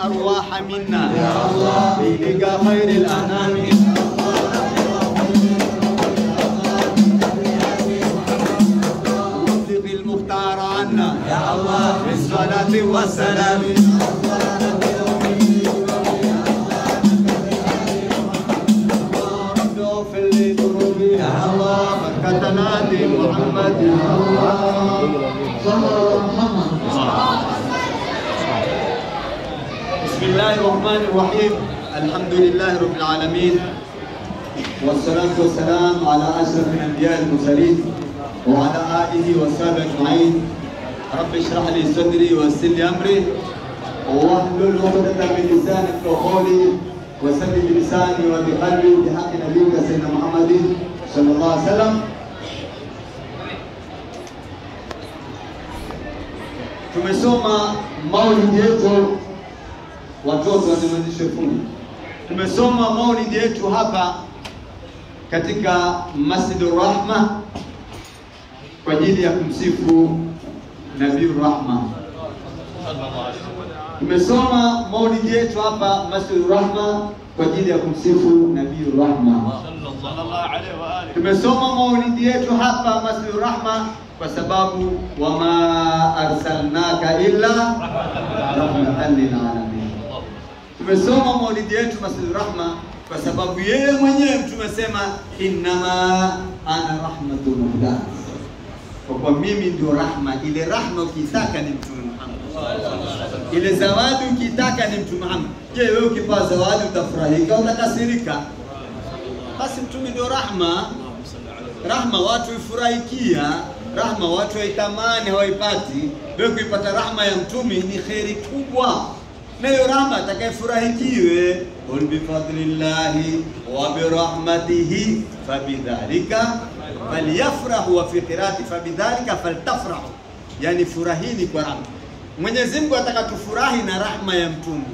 الأرواح منا بلقى خير الأنام وفق المختار عنا يا الله بالصلاة والسلام رب اغفر لي ذنوبي يا الله بركتنا محمد يا الله بسم الله الرحمن الرحيم الحمد لله رب العالمين والصلاة والسلام على أشرف الأنبياء المرسلين وعلى آله وصحبه أجمعين رب اشرح لي صدري ويسر لي أمري واحلل عقدة من لساني قولي وسلم بلساني وبقلبي بحق نبيك سيدنا محمد صلى الله عليه وسلم tumesoma maulidi yetu watoto wanyamazishe fundi tumesoma maulidi yetu hapa katika Masjidur Rahma kwa ajili ya kumsifu Nabii Rahma. Tumesoma maulidi yetu hapa Masjidur Rahma kwa ajili ya kumsifu Nabii Rahma. Tumesoma maulidi yetu hapa Masjidur Rahma kwa sababu wama arsalnaka illa rahmatan lil alamin. Tumesoma maulidi yetu Masjidur Rahma kwa sababu yeye mwenyewe mtume asema innama ana rahmatun muhdah, kwa kuwa mimi ndio rahma. Ile rahma ukitaka ni mtume Muhammad, ile zawadi ukitaka ni mtume Muhammad. Je, wewe ukipewa zawadi utafurahika utakasirika? Basi mtume ndio rahma. Rahma watu ifurahikia, rahma watu waitamani, hawaipati. Wewe kuipata rahma ya mtume ni kheri kubwa na hiyo rahma atakayefurahikiwe, qul bifadlillahi wa birahmatihi fabidhalika falyafrahu, wa fi qirati fabidhalika faltafrahu, yani furahini kwa rahma. Mwenyezi Mungu ataka tufurahi na rahma ya mtume,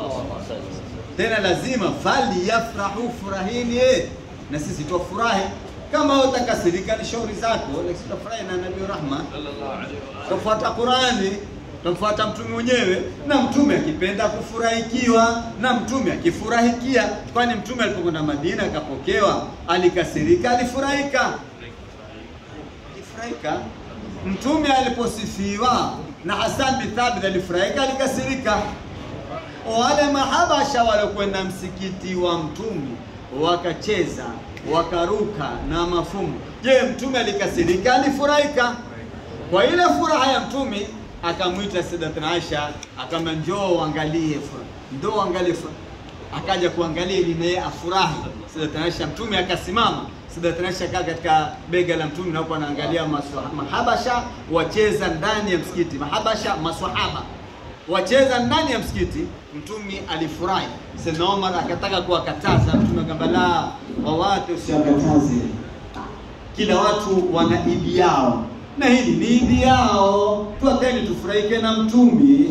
tena lazima falyafrahu, furahini eh, na sisi twafurahi. Kama utakasirika ni shauri zako, lakini tutafurahi na nabii rahma, tufuata Qurani tamfuata mtume mwenyewe, na mtume akipenda kufurahikiwa na mtume akifurahikia. Kwani mtume alipokwenda Madina akapokewa, alikasirika? Alifurahika? Alifurahika. Mtume aliposifiwa na Hassan bin Thabit alifurahika? Alikasirika? Wale mahabasha waliokwenda msikiti wa mtume wakacheza wakaruka na mafumu, je, mtume alikasirika? Alifurahika? Kwa ile furaha ya mtume akamwita Sayyidatuna Aisha akamwambia, njoo uangalie furaha, njoo uangalie furaha. Akaja kuangalia ili naye afurahi. Sayyidatuna Aisha, mtume akasimama. Sayyidatuna Aisha kaa katika bega la mtume na huko anaangalia mahabasha wacheza ndani ya msikiti, mahabasha maswahaba wacheza ndani ya msikiti. Mtume alifurahi. Sayyidina Omar akataka kuwakataza, mtume akamwambia, la, wawate usiwakataze, kila watu wana idi yao na hili ni idi yao, tuateni tufurahike na mtumi.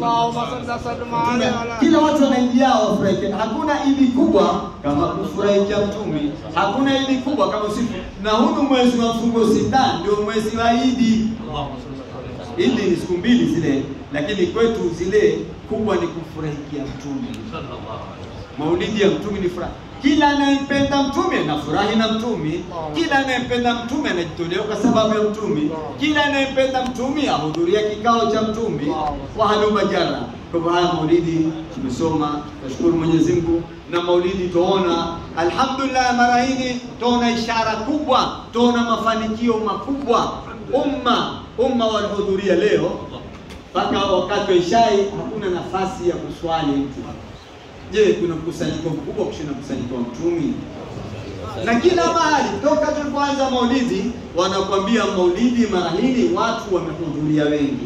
Kila watu wana idi yao wafurahike. Hakuna idi kubwa kama kufurahikia mtumi, hakuna idi kubwa kama siku. Na huu mwezi wa mfungo sita ndio mwezi wa idi. Idi ni siku mbili zile, lakini kwetu zile kubwa ni kufurahikia mtumi. Maulidi ya mtumi ni furaha kila anayempenda mtume anafurahi na mtume. Kila anayempenda mtume anajitolea kwa sababu ya mtume. Kila anayempenda mtume ahudhuria kikao cha mtume wa haluma jara. Kwa hivyo haya maulidi tumesoma, nashukuru Mwenyezi Mungu. Na maulidi tuona, alhamdulillah, mara hii tuona ishara kubwa, tuona mafanikio makubwa. Umma umma walihudhuria leo mpaka wakati wa ishai, hakuna nafasi ya kuswali mtu Je, kuna mkusanyiko mkubwa kushinda mkusanyiko wa mtumi? Na kila mahali toka tulipoanza maulidi wanakuambia maulidi mara hii watu wamehudhuria wengi.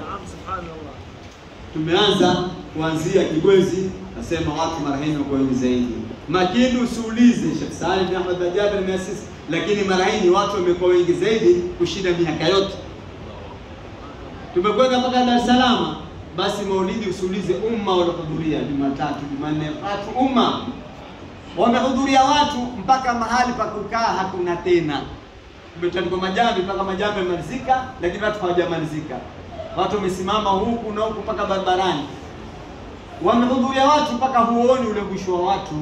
Tumeanza kuanzia Kibwezi, nasema watu mara hii wako wengi zaidi. Makini usiulize Sheikh Salim bin Ahmad Jabir ameasisi, lakini mara hii watu wamekuwa wengi zaidi kushinda miaka yote. Tumekwenda mpaka Dar es Salaam basi maulidi usiulize umma waliohudhuria Jumatatu, Jumanne, watu umma wamehudhuria watu mpaka mahali pa kukaa hakuna tena. Tumetandikwa majambi mpaka majambi yamalizika, lakini watu hawajamalizika. Watu wamesimama huku na huku mpaka barabarani. wamehudhuria watu mpaka huoni ule mwisho wa watu.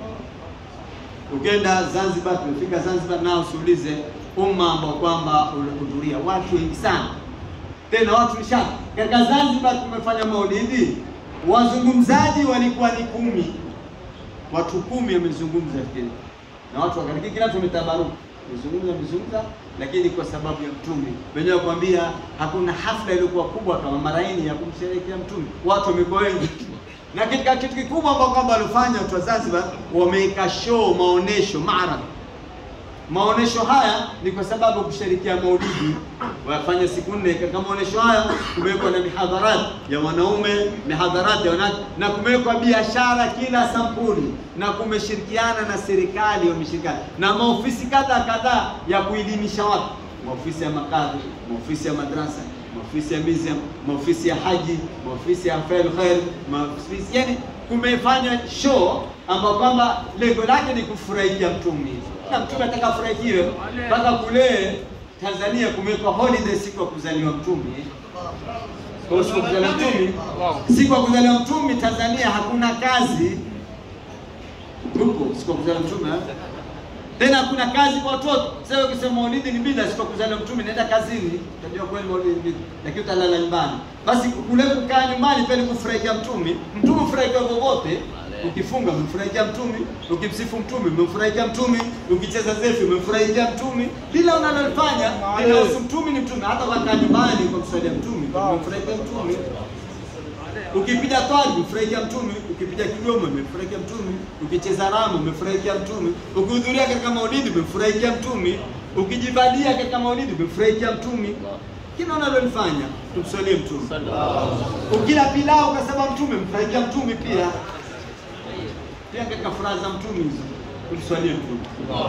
Ukienda Zanzibar, tumefika Zanzibar, nao usiulize umma ambao kwamba ulihudhuria watu wengi sana, tena watu nishati. Katika Zanzibar tumefanya maulidi, wazungumzaji walikuwa ni kumi, watu kumi wamezungumza fikiri, na watu wakariki, kila mtu ametabaruka mezungumza mezungumza, lakini kwa sababu ya Mtume wenyewe kwambia, hakuna hafla iliyokuwa kubwa kama Maraini ya kumsherehekea Mtume, watu wamekuwa wengi na katika kitu kikubwa ambao kwamba walifanya watu wa Zanzibar, wameweka show, maonesho, maarad. Maonesho haya ni kwa sababu kushirikia maulidi, wafanya siku nne. Katika maonesho haya kumewekwa na mihadharat ya wanaume, mihadharat ya wanawake, na kumewekwa biashara kila sampuli, na kumeshirikiana na serikali, wameshirikiana na maofisi kadha kadhaa ya kuelimisha watu, maofisi ya makadhi, maofisi ya madrasa maofisi ya museum, maofisi ya haji, maofisi ya fail khair, maofisi yani, kumefanywa show ambao kwamba lengo lake ni kufurahikia mtume, na mtume ataka afurahikiwe mpaka kule Tanzania kumewekwa holiday siku ya kuzaliwa mtume. Kwa siku ya kuzaliwa mtume, siku ya kuzaliwa mtume Tanzania hakuna kazi huko, siku ya kuzaliwa mtume tena hakuna kazi kwa watoto. Sasa ukisema maulidi ni bida, siku kuzaliwa mtume, naenda kazini, utajua kweli maulidi ni bida, lakini utalala nyumbani. Basi kule kukaa nyumbani pale kufurahikia mtume, mtume furahikia vovote. Ukifunga umemfurahikia mtume, ukimsifu mtume umemfurahikia mtume, ukicheza zefu umemfurahikia mtume, bila unalofanya linahusu mtume, ni mtume. Hata wakaa nyumbani kwa kusalia mtume, umemfurahikia mtume Ukipiga twali umefurahikia mtume, ukipiga kigoma umefurahikia mtume, ukicheza ramu umefurahikia mtume, ukihudhuria katika maulidi umefurahikia mtume, ukijibadia katika maulidi umefurahikia mtume. Kila unalolifanya tumswalie mtume. Ukila pilau kwa sababu mtume umefurahikia mtume pia pia katika furaha za mtume hizo tumswalie mtume.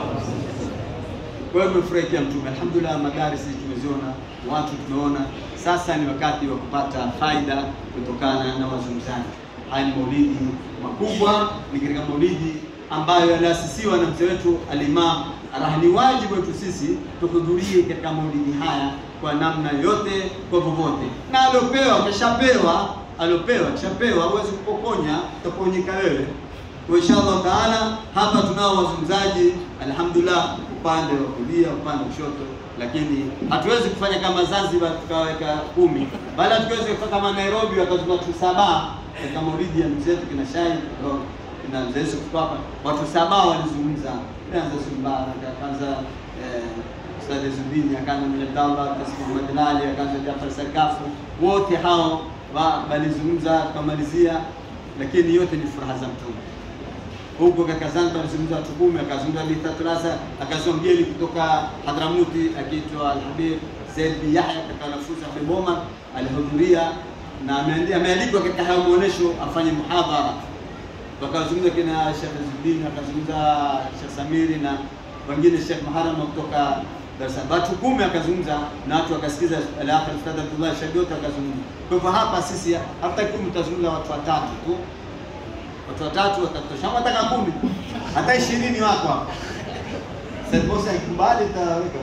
Kwa hiyo tumefurahikia mtume, alhamdulillah. Madarisi tumeziona, watu tumeona. Sasa ni wakati wa kupata faida kutokana na wazungumzaji. Haya ni maulidi makubwa, ni katika maulidi ambayo yaliasisiwa na mzee wetu Alimam Arah. Ni wajibu wetu sisi tuhudhurie katika maulidi haya kwa namna yote, kwa vovote, na aliopewa keshapewa, aliopewa keshapewa, huwezi kupokonya, utaponyeka wewe. Kwa inshallah taala, hapa tunao wazungumzaji alhamdulillah, upande wa kulia, upande wa kushoto, lakini hatuwezi kufanya kama Zanzibar tukaweka kumi, bali hatuwezi kufanya kama Nairobi wakazunguka watu saba katika maulidi ya mzee wetu kina Shai kina mzee Yusuf hapa, watu saba walizungumza, kwanza Sumbara, akaanza eh, Ustadh Zubini, akaanza Mwenye Abdallah, Taslim Muhammad Ali, akaanza Jafar Sakafu, wote hao walizungumza, tukamalizia, lakini yote ni furaha za mtume huko katika Zanzibar alizungumza watu kumi, akazungumza Lithatrasa, akazungumza mgeni kutoka Hadramuti akiitwa Alhabib Said bin Yahya katika wanafunzi wa Bomar alihudhuria na amealikwa katika hayo maonesho afanye muhadhara. Wakazungumza kina Sheikh Zuddin, akazungumza Sheikh Samiri na wengine Sheikh Muharram kutoka Dar es Salaam. Watu kumi akazungumza na watu wakasikiza, al-akhir Ustadh Abdullah Shabiota akazungumza. Kwa hivyo hapa sisi hata kumi tutazungumza watu watatu tu watu watatu watatosha, wataka kumi, hata ishirini wako hapa. Sasa bosi akikubali taweka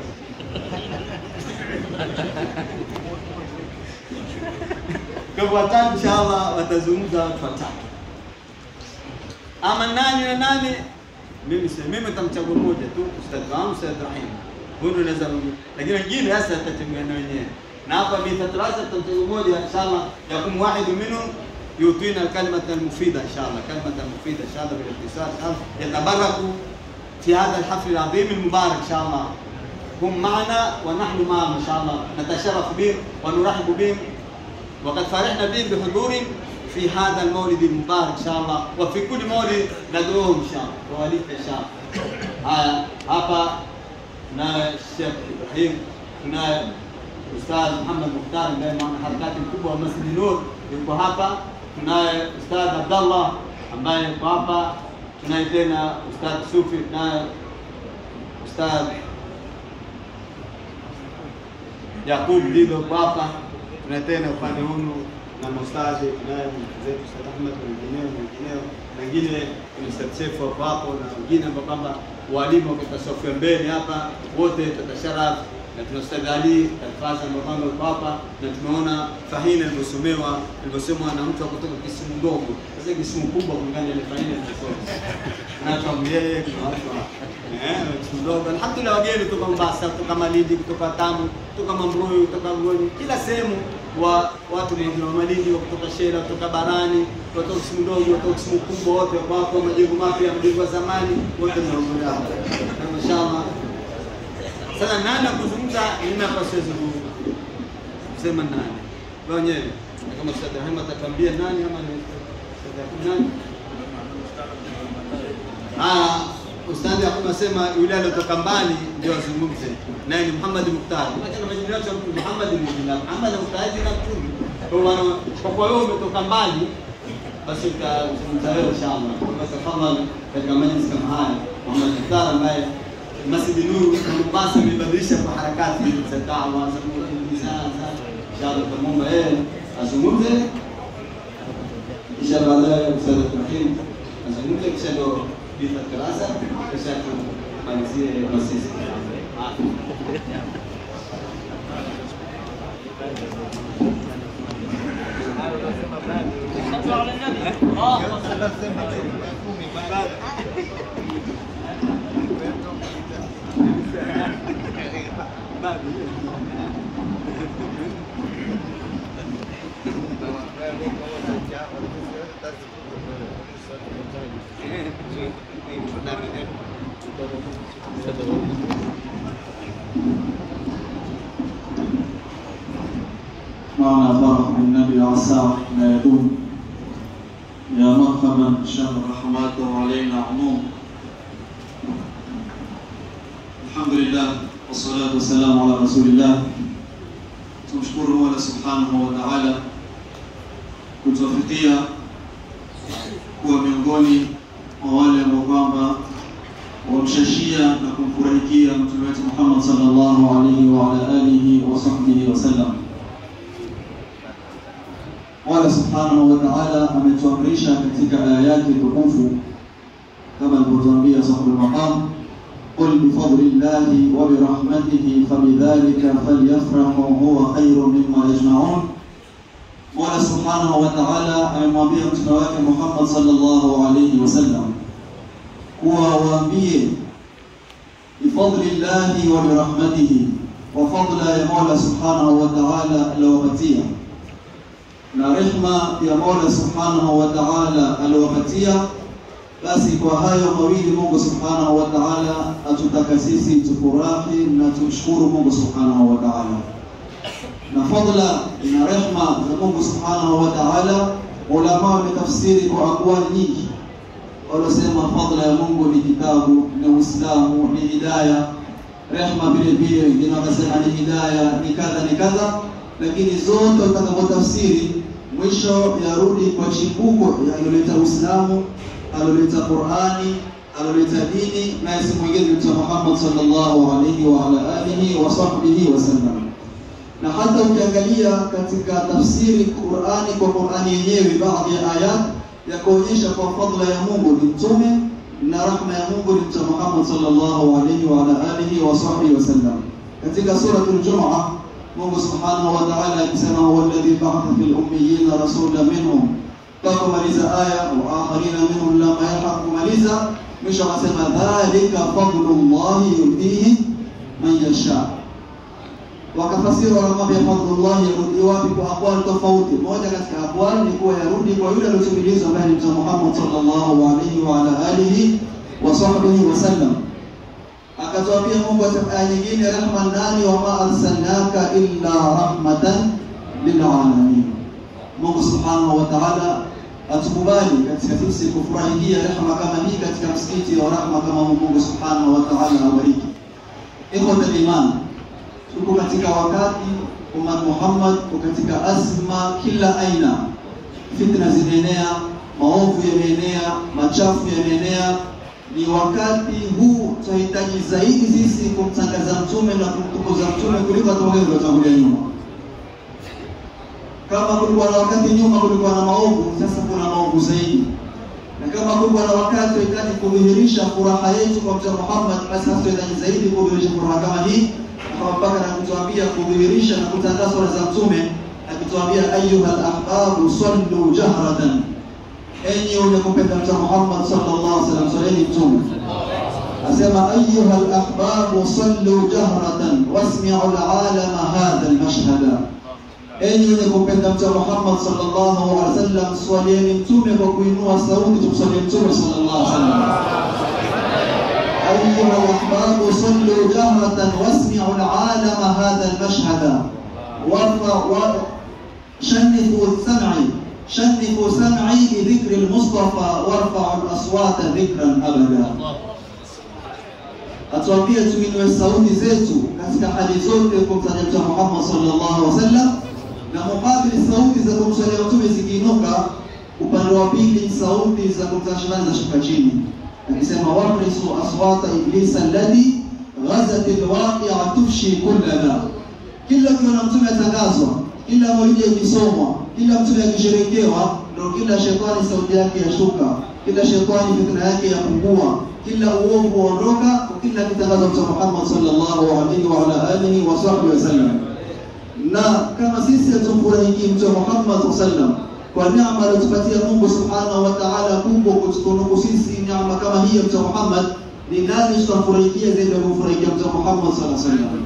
kwa hivyo watatu, inshallah watazungumza watu watatu. Ama nani na nani, mimi sasa, mimi nitamchagua mmoja tu, ustadh wangu Ustadh Rahim, huyu ndo naweza, lakini wengine sasa tutategemea wenyewe. Na hapa mithatrasa tutamchagua mmoja inshallah, yakum wahidu minhum يعطينا الكلمة المفيدة إن شاء الله كلمة مفيدة إن شاء الله بالاختصار إن شاء الله يتبركوا في هذا الحفل العظيم المبارك إن شاء الله هم معنا ونحن معهم إن شاء الله نتشرف بهم ونرحب بهم وقد فرحنا بهم بحضورهم في هذا المولد المبارك إن شاء الله وفي كل مولد ندعوهم إن شاء الله ووليد إن شاء الله hapa tunaye Sheikh Ibrahim tunaye Ustadh Muhammad Mukhtar ambaye mwanaharakati mkubwa wa Masjid Nur yuko hapa tunaye Ustadh Abdallah ambaye yuko hapa, tunaye tena Ustadh Sufi, tunaye Ustadh Yakub Dido yuko hapa, tunaye tena upande hunu na maustadhi, tunaye mwenzetu Ustadh Ahmed na wengineo na wengineo na wengine ni Ustadh Sefu hapo hapo na wengine ambao kwamba walimu katika safu ya mbele hapa, wote tutasharaf na tuna Ustadh Ali Kalfasa Mbapanga yuko hapa, na tumeona Fahina ilivyosomewa ilivyosomwa na mtu wa kutoka Kisumu ndogo. Sasa Kisumu kubwa kulingana na ile Fahina ilivyosoma na watu wa Mlele, kuna watu wa eh, Kisumu ndogo. Alhamdulillah, wageni kutoka Mombasa, kutoka Malindi, kutoka Tamu, kutoka Mambrui, kutoka Ngoni, kila sehemu wa watu wengi wa Malindi, wa kutoka Shela, kutoka Barani, kutoka Kisumu ndogo, kutoka Kisumu kubwa, wote wako hapa, majengo mapya, majengo ya zamani, wote tunahudhuria hapa. Na Mashaallah. Sasa nani akuzungumza, mimi hapa siwezi ku- kusema nani. Wewe wenyewe na kama Ustadh Rahima atatuambia nani ama ni Ustadh Yakub nani? Ah, Ustadh Yakub anasema yule aliyotoka mbali ndio azungumze. Naye ni Muhammad Mukhtar. Acha na majina yote ya mtu Muhammad ni jina. Muhammad Mukhtar jina mtume. Kwa maana kwa kuwa wewe umetoka mbali basi utazungumza wewe inshallah. Kwa tafadhali katika majlis kama haya Muhammad Mukhtar ambaye Masjid Nur Mombasa imebadilisha kwa harakati za dawa za kuhimiza inshallah tutamwomba yeye azungumze kisha baadaye Ustadh Ibrahim azungumze kisha ndo Bitha Karasa kisha tumalizie na sisi. معنا فرح بالنبي عسى ما يدوم يا مرحبا شهر رحماته علينا عموم الحمد لله والصلاة والسلام على رسول الله tumshukuru Mola subhanahu wa ta'ala kutuwafikia kuwa miongoni mwa wale ambao kwamba wamshashia na kumfurahikia mtume wetu Muhammad sallallahu alaihi wa ala alihi wa sahbihi wasallam. Mola subhanahu wa ta'ala ametuamrisha katika aya yake tukufu kama alivyotuambia sahibul maqam قل بفضل الله وبرحمته فبذلك فليفرحوا هو خير مما يجمعون Mola subhanahu wa ta'ala amemwambia mtume wake Muhammad sallallahu alayhi wasallam kuwa waambie bifadli llahi wa birahmatihi, kwa fadla ya Mola subhanahu wa ta'ala aliowapatia na rehma ya Mola subhanahu wa ta'ala aliowapatia basi kwa hayo mawili Mungu subhanahu wa ta'ala atutaka sisi tufurahi na tumshukuru Mungu subhanahu wa ta'ala. Na fadla na rehma za Mungu subhanahu wa ta'ala, ulama wametafsiri kwa akwali nyingi. Walosema fadla ya Mungu ni kitabu, ni Uislamu, ni hidaya. Rehma vile vile wengine wakasema ni hidaya, ni kadha ni kadha, lakini zote utakapotafsiri mwisho yarudi kwa chimbuko yaloleta Uislamu aloleta Qur'ani, aloleta dini, naye si mwingine ni Mtume Muhammad sallallahu alaihi wa ala alihi wa sahbihi wasallam. Na hata ukiangalia katika tafsiri Qur'ani kwa Qur'ani yenyewe, baadhi ya ayat ya kuonyesha kwa fadla ya Mungu ni mtume na rahma ya Mungu ni Mtume Muhammad sallallahu alaihi wa ala alihi wa sahbihi wasallam. Katika suratul Jumu'ah Mungu subhanahu wa ta'ala akisema huwa alladhi ba'atha fil ummiyina rasulan minhum mpaka kumaliza aya wa akharina minhum lamma yalhaq kumaliza mwisho akasema dhalika fadlullahi yutihi man yasha wakafasiri wanamwambia fadlullahi yarudi wapi kwa aqwali tofauti moja katika aqwali ni kuwa yarudi kwa yule aliyotumilizwa ambaye ni mtume Muhammad sallallahu alaihi wa ala alihi wa sahbihi wasallam akatuambia Mungu katika aya nyingine rahma nani wa ma arsalnaka illa rahmatan lil alamin Mungu subhanahu wa ta'ala atukubali katika sisi kufurahia rehema kama hii katika msikiti wa rahma kama huu. Mungu subhanahu wa ta'ala awabariki. Ikhwata iman, tuko katika wakati umma Muhammad uko katika azma kila aina, fitna zimeenea, maovu yameenea, machafu yameenea. Ni wakati huu tunahitaji zaidi sisi kumtangaza mtume na kumtukuza mtume kuliko hata wale waliotangulia nyuma kama kulikuwa na wakati nyuma kulikuwa na maovu, sasa kuna maovu zaidi. Na kama kulikuwa na wakati tunahitaji kudhihirisha furaha yetu kwa Mtume Muhammad, basi sasa tunahitaji zaidi kudhihirisha furaha kama hii. Abubakar akituambia kudhihirisha na kutangaza swala za Mtume, akituambia ayuha al-ahbabu sallu jahratan, enyi wenye kupenda Mtume Muhammad sallallahu alaihi wasallam, swaleni Mtume. Asema ayuha al-ahbabu sallu jahratan wasmi'u al-alama hadha al-mashhada, enyi wenye kupenda Mtume Muhammad sallallahu alaihi wasallam, swalieni Mtume kwa kuinua sauti, tumswalie Mtume sallallahu alaihi wasallam. أيها الأحباب صلوا جهرة واسمعوا العالم هذا المشهد وارفع شنفوا سمعي شنفوا سمعي بذكر المصطفى وارفعوا الأصوات ذكرا أبدا atuambie tuinue sauti zetu katika hali zote kumtaja Mtume Muhammad sallallahu alaihi wasallam, na mukabili sauti za kumswalia Mtume zikiinuka, upande wa pili sauti za kumtaja shetani za shuka chini akisema warisu aswata iblisa alladhi ghazat alwaqia tufshi kullana. Kila ukiona mtume atangazwa, kila maulidi ikisomwa, kila mtume akisherekewa, ndio kila shetani sauti yake yashuka, kila shetani fikra yake yapungua, kila uovu waondoka, kila kitangaza Mtume Muhammad sallallahu alaihi wa ala alihi wa sahbihi wasallam. Na kama sisi hatumfurahiki Mtume Muhammad sallallahu alaihi wasallam kwa neema aliyotupatia Mungu subhanahu wa ta'ala kubwa kutukunuku sisi neema kama hii ya Mtume Muhammad, ni nani tutamfurahikia zaidi ya kumfurahikia Mtume Muhammad sallallahu alaihi wasallam,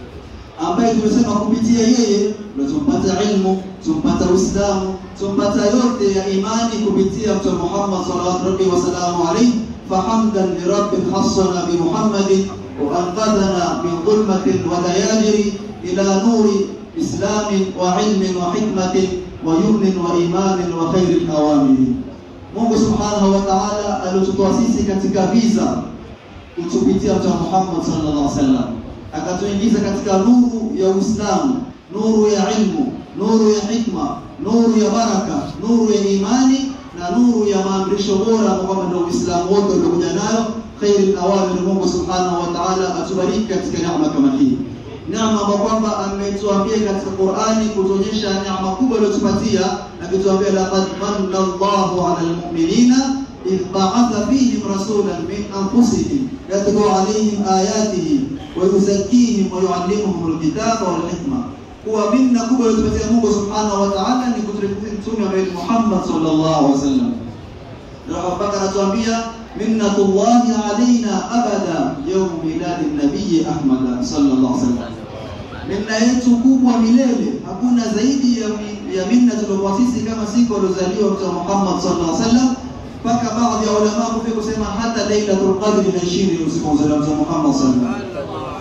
ambaye tumesema kupitia yeye ndio tumpata ilmu, tumpata Uislamu, tumpata yote ya imani kupitia Mtume Muhammad sallallahu alaihi wasallam alayhi fahamdan lirabbin hassana bi Muhammadin wa anqadhana min dhulmatin wa dayajiri ila nuri islamin wa ilmin wa hikmatin wa yumnin wa imanin wa khairil awamiri. Mungu subhanahu wa ta'ala alitutoa sisi katika viza kutupitia Mtume Muhammad sallallahu alaihi wasallam, akatuingiza katika nuru ya Uislamu, nuru ya ilmu, nuru ya hikma, nuru ya baraka, nuru ya imani na nuru ya maamrisho bora kwamba ndio Uislamu wote uliokuja nayo khairil awamir. Mungu subhanahu wa ta'ala atubariki katika neema kama hii neema ambayo kwamba ametuambia katika Qur'ani kutuonyesha neema kubwa aliyotupatia, akituambia laqad manna Allahu 'ala al-mu'minina idh ba'atha fihim rasulan min anfusihim yatlu 'alayhim ayatihi wa yuzakkihim wa yu'allimuhum al-kitaba wal hikma. Kuwa minna kubwa aliyotupatia Mungu subhanahu wa ta'ala ni kutuletea mtume wa Muhammad sallallahu alaihi wasallam. Ndio Abubakar anatuambia minnatullahi alaina abada yawm miladi nabii Ahmad sallallahu alaihi wasallam, minna yetu kubwa milele, hakuna zaidi ya, ya minna tuliokuwa sisi kama siku aliozaliwa Mtume Muhammad sallallahu alaihi wasallam, mpaka baadhi ya ulama kufika kusema hata Lailatul Qadri haishini usiku wa kuzaliwa Mtume Muhammad sallallahu alaihi wasallam.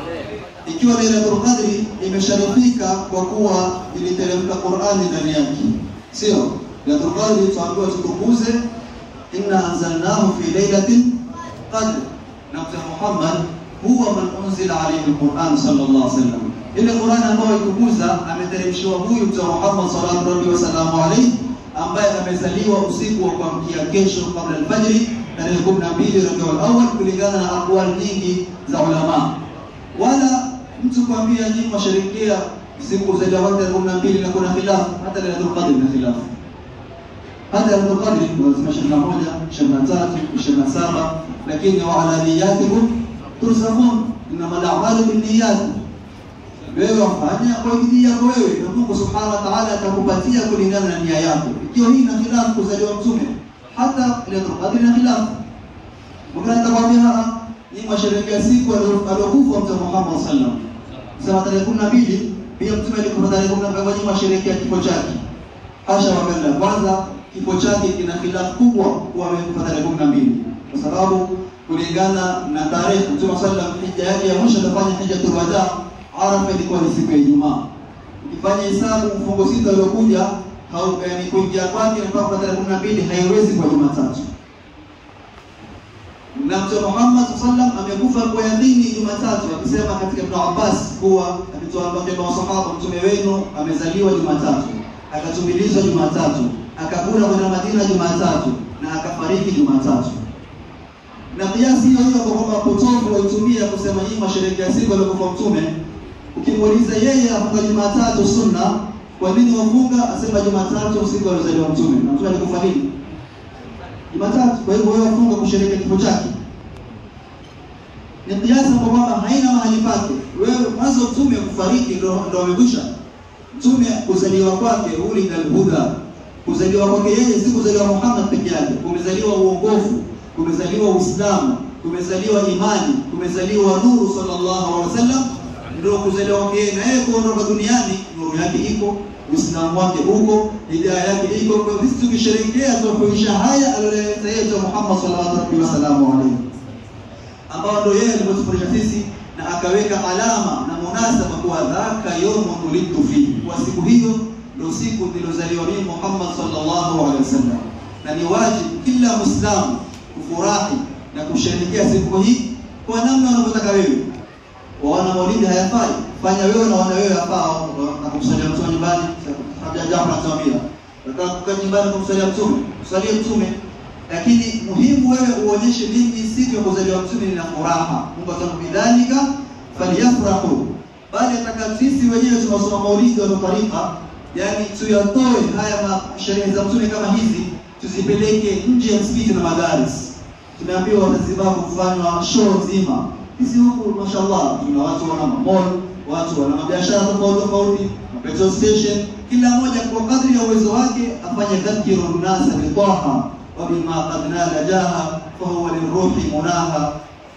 Ikiwa Lailatul Qadri imesharifika kwa kuwa iliteremka Qur'ani ndani yake, sio Lailatul Qadri tuambiwa tutukuze inna anzalnahu fi lailatin qadr, na Mtume Muhammad huwa man unzila alayhi alquran sallallahu alaihi wasallam, ile Qur'an ambayo ikukuza ameteremshiwa huyu Mtume Muhammad sallallahu alaihi wasallam alayhi, ambaye amezaliwa usiku wa kuamkia kesho kabla alfajiri tarehe 12 Rabiul Awwal, kulingana na aqwal nyingi za ulama. Wala mtu kuambia nyinyi mwasherekea siku za tarehe 12 na kuna khilafu, hata Lailatul Qadr na khilafu hata Lailatul Qadri lazima ishirini na moja, ishirini na tatu, ishirini na saba, lakini wa ala niyatikum turzaqun, innamal a'malu binniyat. Wewe wafanya kwa bidii yako wewe, na Mungu subhanahu wa ta'ala atakupatia kulingana na nia yako. Ikiwa hii ina khilafu kuzaliwa mtume, hata Lailatul Qadri ina khilafu. Mwingine atakwambia ni masherekea siku aliyokufa Mtume Muhammad sallallahu alaihi wasallam, sema tarehe kumi na mbili pia mtume alikufa tarehe kumi na mbili, kwa nini masherekea kifo chake? Hasha wakalla, kwanza kifo chake kina khilafu kubwa kuwa amekufa tarehe kumi na mbili kwa sababu kulingana na tarehe Mtume sallam hija yake ya mwisho atafanya hijjatul wadaa, Arafa ilikuwa ni siku ya Ijumaa. Ukifanya hesabu mfungo sita uliokuja yani kuingia kwake mpaka tarehe kumi na mbili haiwezi kwa Jumatatu. Na Mtume Muhammad sallam amekufa kwa yadini Jumatatu, akisema katika Ibn Abbas kuwa akituambia masahaba, mtume wenu amezaliwa Jumatatu, akatumilizwa Jumatatu akakula kwenda Madina Jumatatu na akafariki Jumatatu. Na kiasi hiyo hiyo kwa kwamba potofu waitumia kusema hii masherekea siku aliyokufa mtume. Ukimuuliza yeye afunga Jumatatu sunna, kwa nini wafunga? Asema Jumatatu siku aliyozaliwa mtume. Na mtume alikufa lini? Jumatatu. Kwa hivyo wewe wafunga kusherehekea kifo chake. ni kiasi kwa kwamba haina mahali pake. Wewe mwanzo mtume kufariki ndo ndo amekwisha. Mtume kuzaliwa kwake ulida alhuda, kuzaliwa kwake yeye si kuzaliwa Muhammad peke yake, kumezaliwa uongofu, kumezaliwa Uislamu, kumezaliwa imani, kumezaliwa nuru sallallahu alaihi wasallam, ndio kuzaliwa kwake yeye. Na yeye kuondoka duniani, nuru yake iko, Uislamu wake uko, hidayah yake iko. Kwa hivyo sisi tukisherehekea tunapoisha haya aliyoleta yetu Muhammad sallallahu alaihi wasallam ambao ndio yeye alipotufundisha sisi na akaweka alama na munasaba kuwa dhaka yawmun ulidtu fihi, kwa siku hiyo ndio siku nilozaliwa mimi Muhammad sallallahu alaihi wasallam, na ni wajibu kila Muislamu kufurahi na kusherehekea siku hii kwa namna unavyotaka wewe. Waona maulidi hayafai, fanya wewe na wana wewe hafaa, na kumsalia mtume nyumbani. Kabla Jafar anatuambia nataka kukaa nyumbani kumsalia mtume, kusalia mtume lakini muhimu wewe uonyeshe mimi siku ya kuzaliwa mtume nina furaha. Mungu asema bidhalika falyafrahu, bali ataka sisi wenyewe tunasoma maulidi wa tariqa, yani tuyatoe haya sherehe za mtume kama hizi tuzipeleke nje ya msikiti na madaris. Tumeambiwa Zanzibar kufanywa show nzima. Sisi huku mashallah, tuna watu wana mall, watu wana mabiashara tofauti tofauti, petrol station, kila mmoja kwa kadri ya uwezo wake afanye dhakirun nasa bitaha وبما قد نال جاها فهو للروح مناها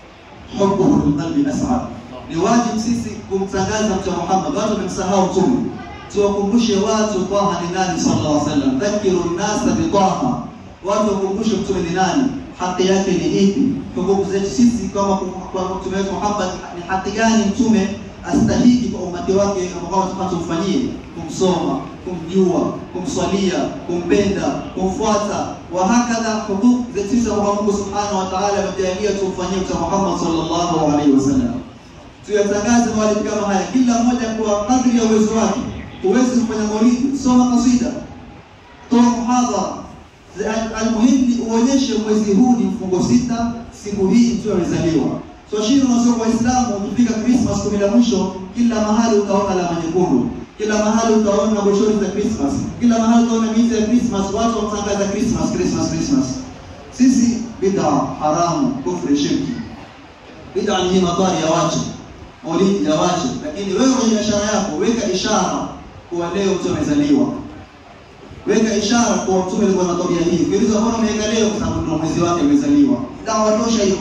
حبه للقلب اسعد ni wajibu sisi kumtangaza mtume Muhammad. Watu wamemsahau mtume, tuwakumbushe watu Taha ni nani sallallahu alaihi wasallam. Dhakiru nnasa bi Taha, watu wakumbushe mtume ni nani, haki yake ni ipi, hukumu zetu sisi kama kwa mtume wetu Muhammad ni haki gani mtume astahiki kwa umati wake, ambao tunataka tumfanyie, kumsoma, kumjua, kumswalia, kumpenda, kumfuata wa hakadha hudud zetu sisi kwa Mungu subhanahu wa ta'ala amejalia tumfanyie mtume Muhammad sallallahu alaihi wasallam tuyatangaze maulidi kama haya, kila mmoja kwa kadri ya uwezo wake. Huwezi kufanya maulidi, soma kasida, toa muhadhara. Almuhimu ni uonyeshe mwezi huu ni mfungo sita, siku hii mtu amezaliwa. So shiri unasoma Waislamu, ukifika Christmas kumi la mwisho, kila mahali utaona alama nyekundu, kila mahali utaona boshori za Christmas, kila mahali utaona miti ya Christmas, watu wanatangaza Christmas, Christmas, Christmas. Sisi bid'a haramu, kufri, shirki. Bid'a ni madhari ya watu maulidi ya wache, lakini wewe kwenye biashara yako weka ishara kuwa leo mtu amezaliwa. Weka ishara kuwa mtume alikuwa na tabia hii. Ukiuliza mbona umeweka leo? Kwa sababu ndio mwezi wake amezaliwa. Dawa tosha hiyo.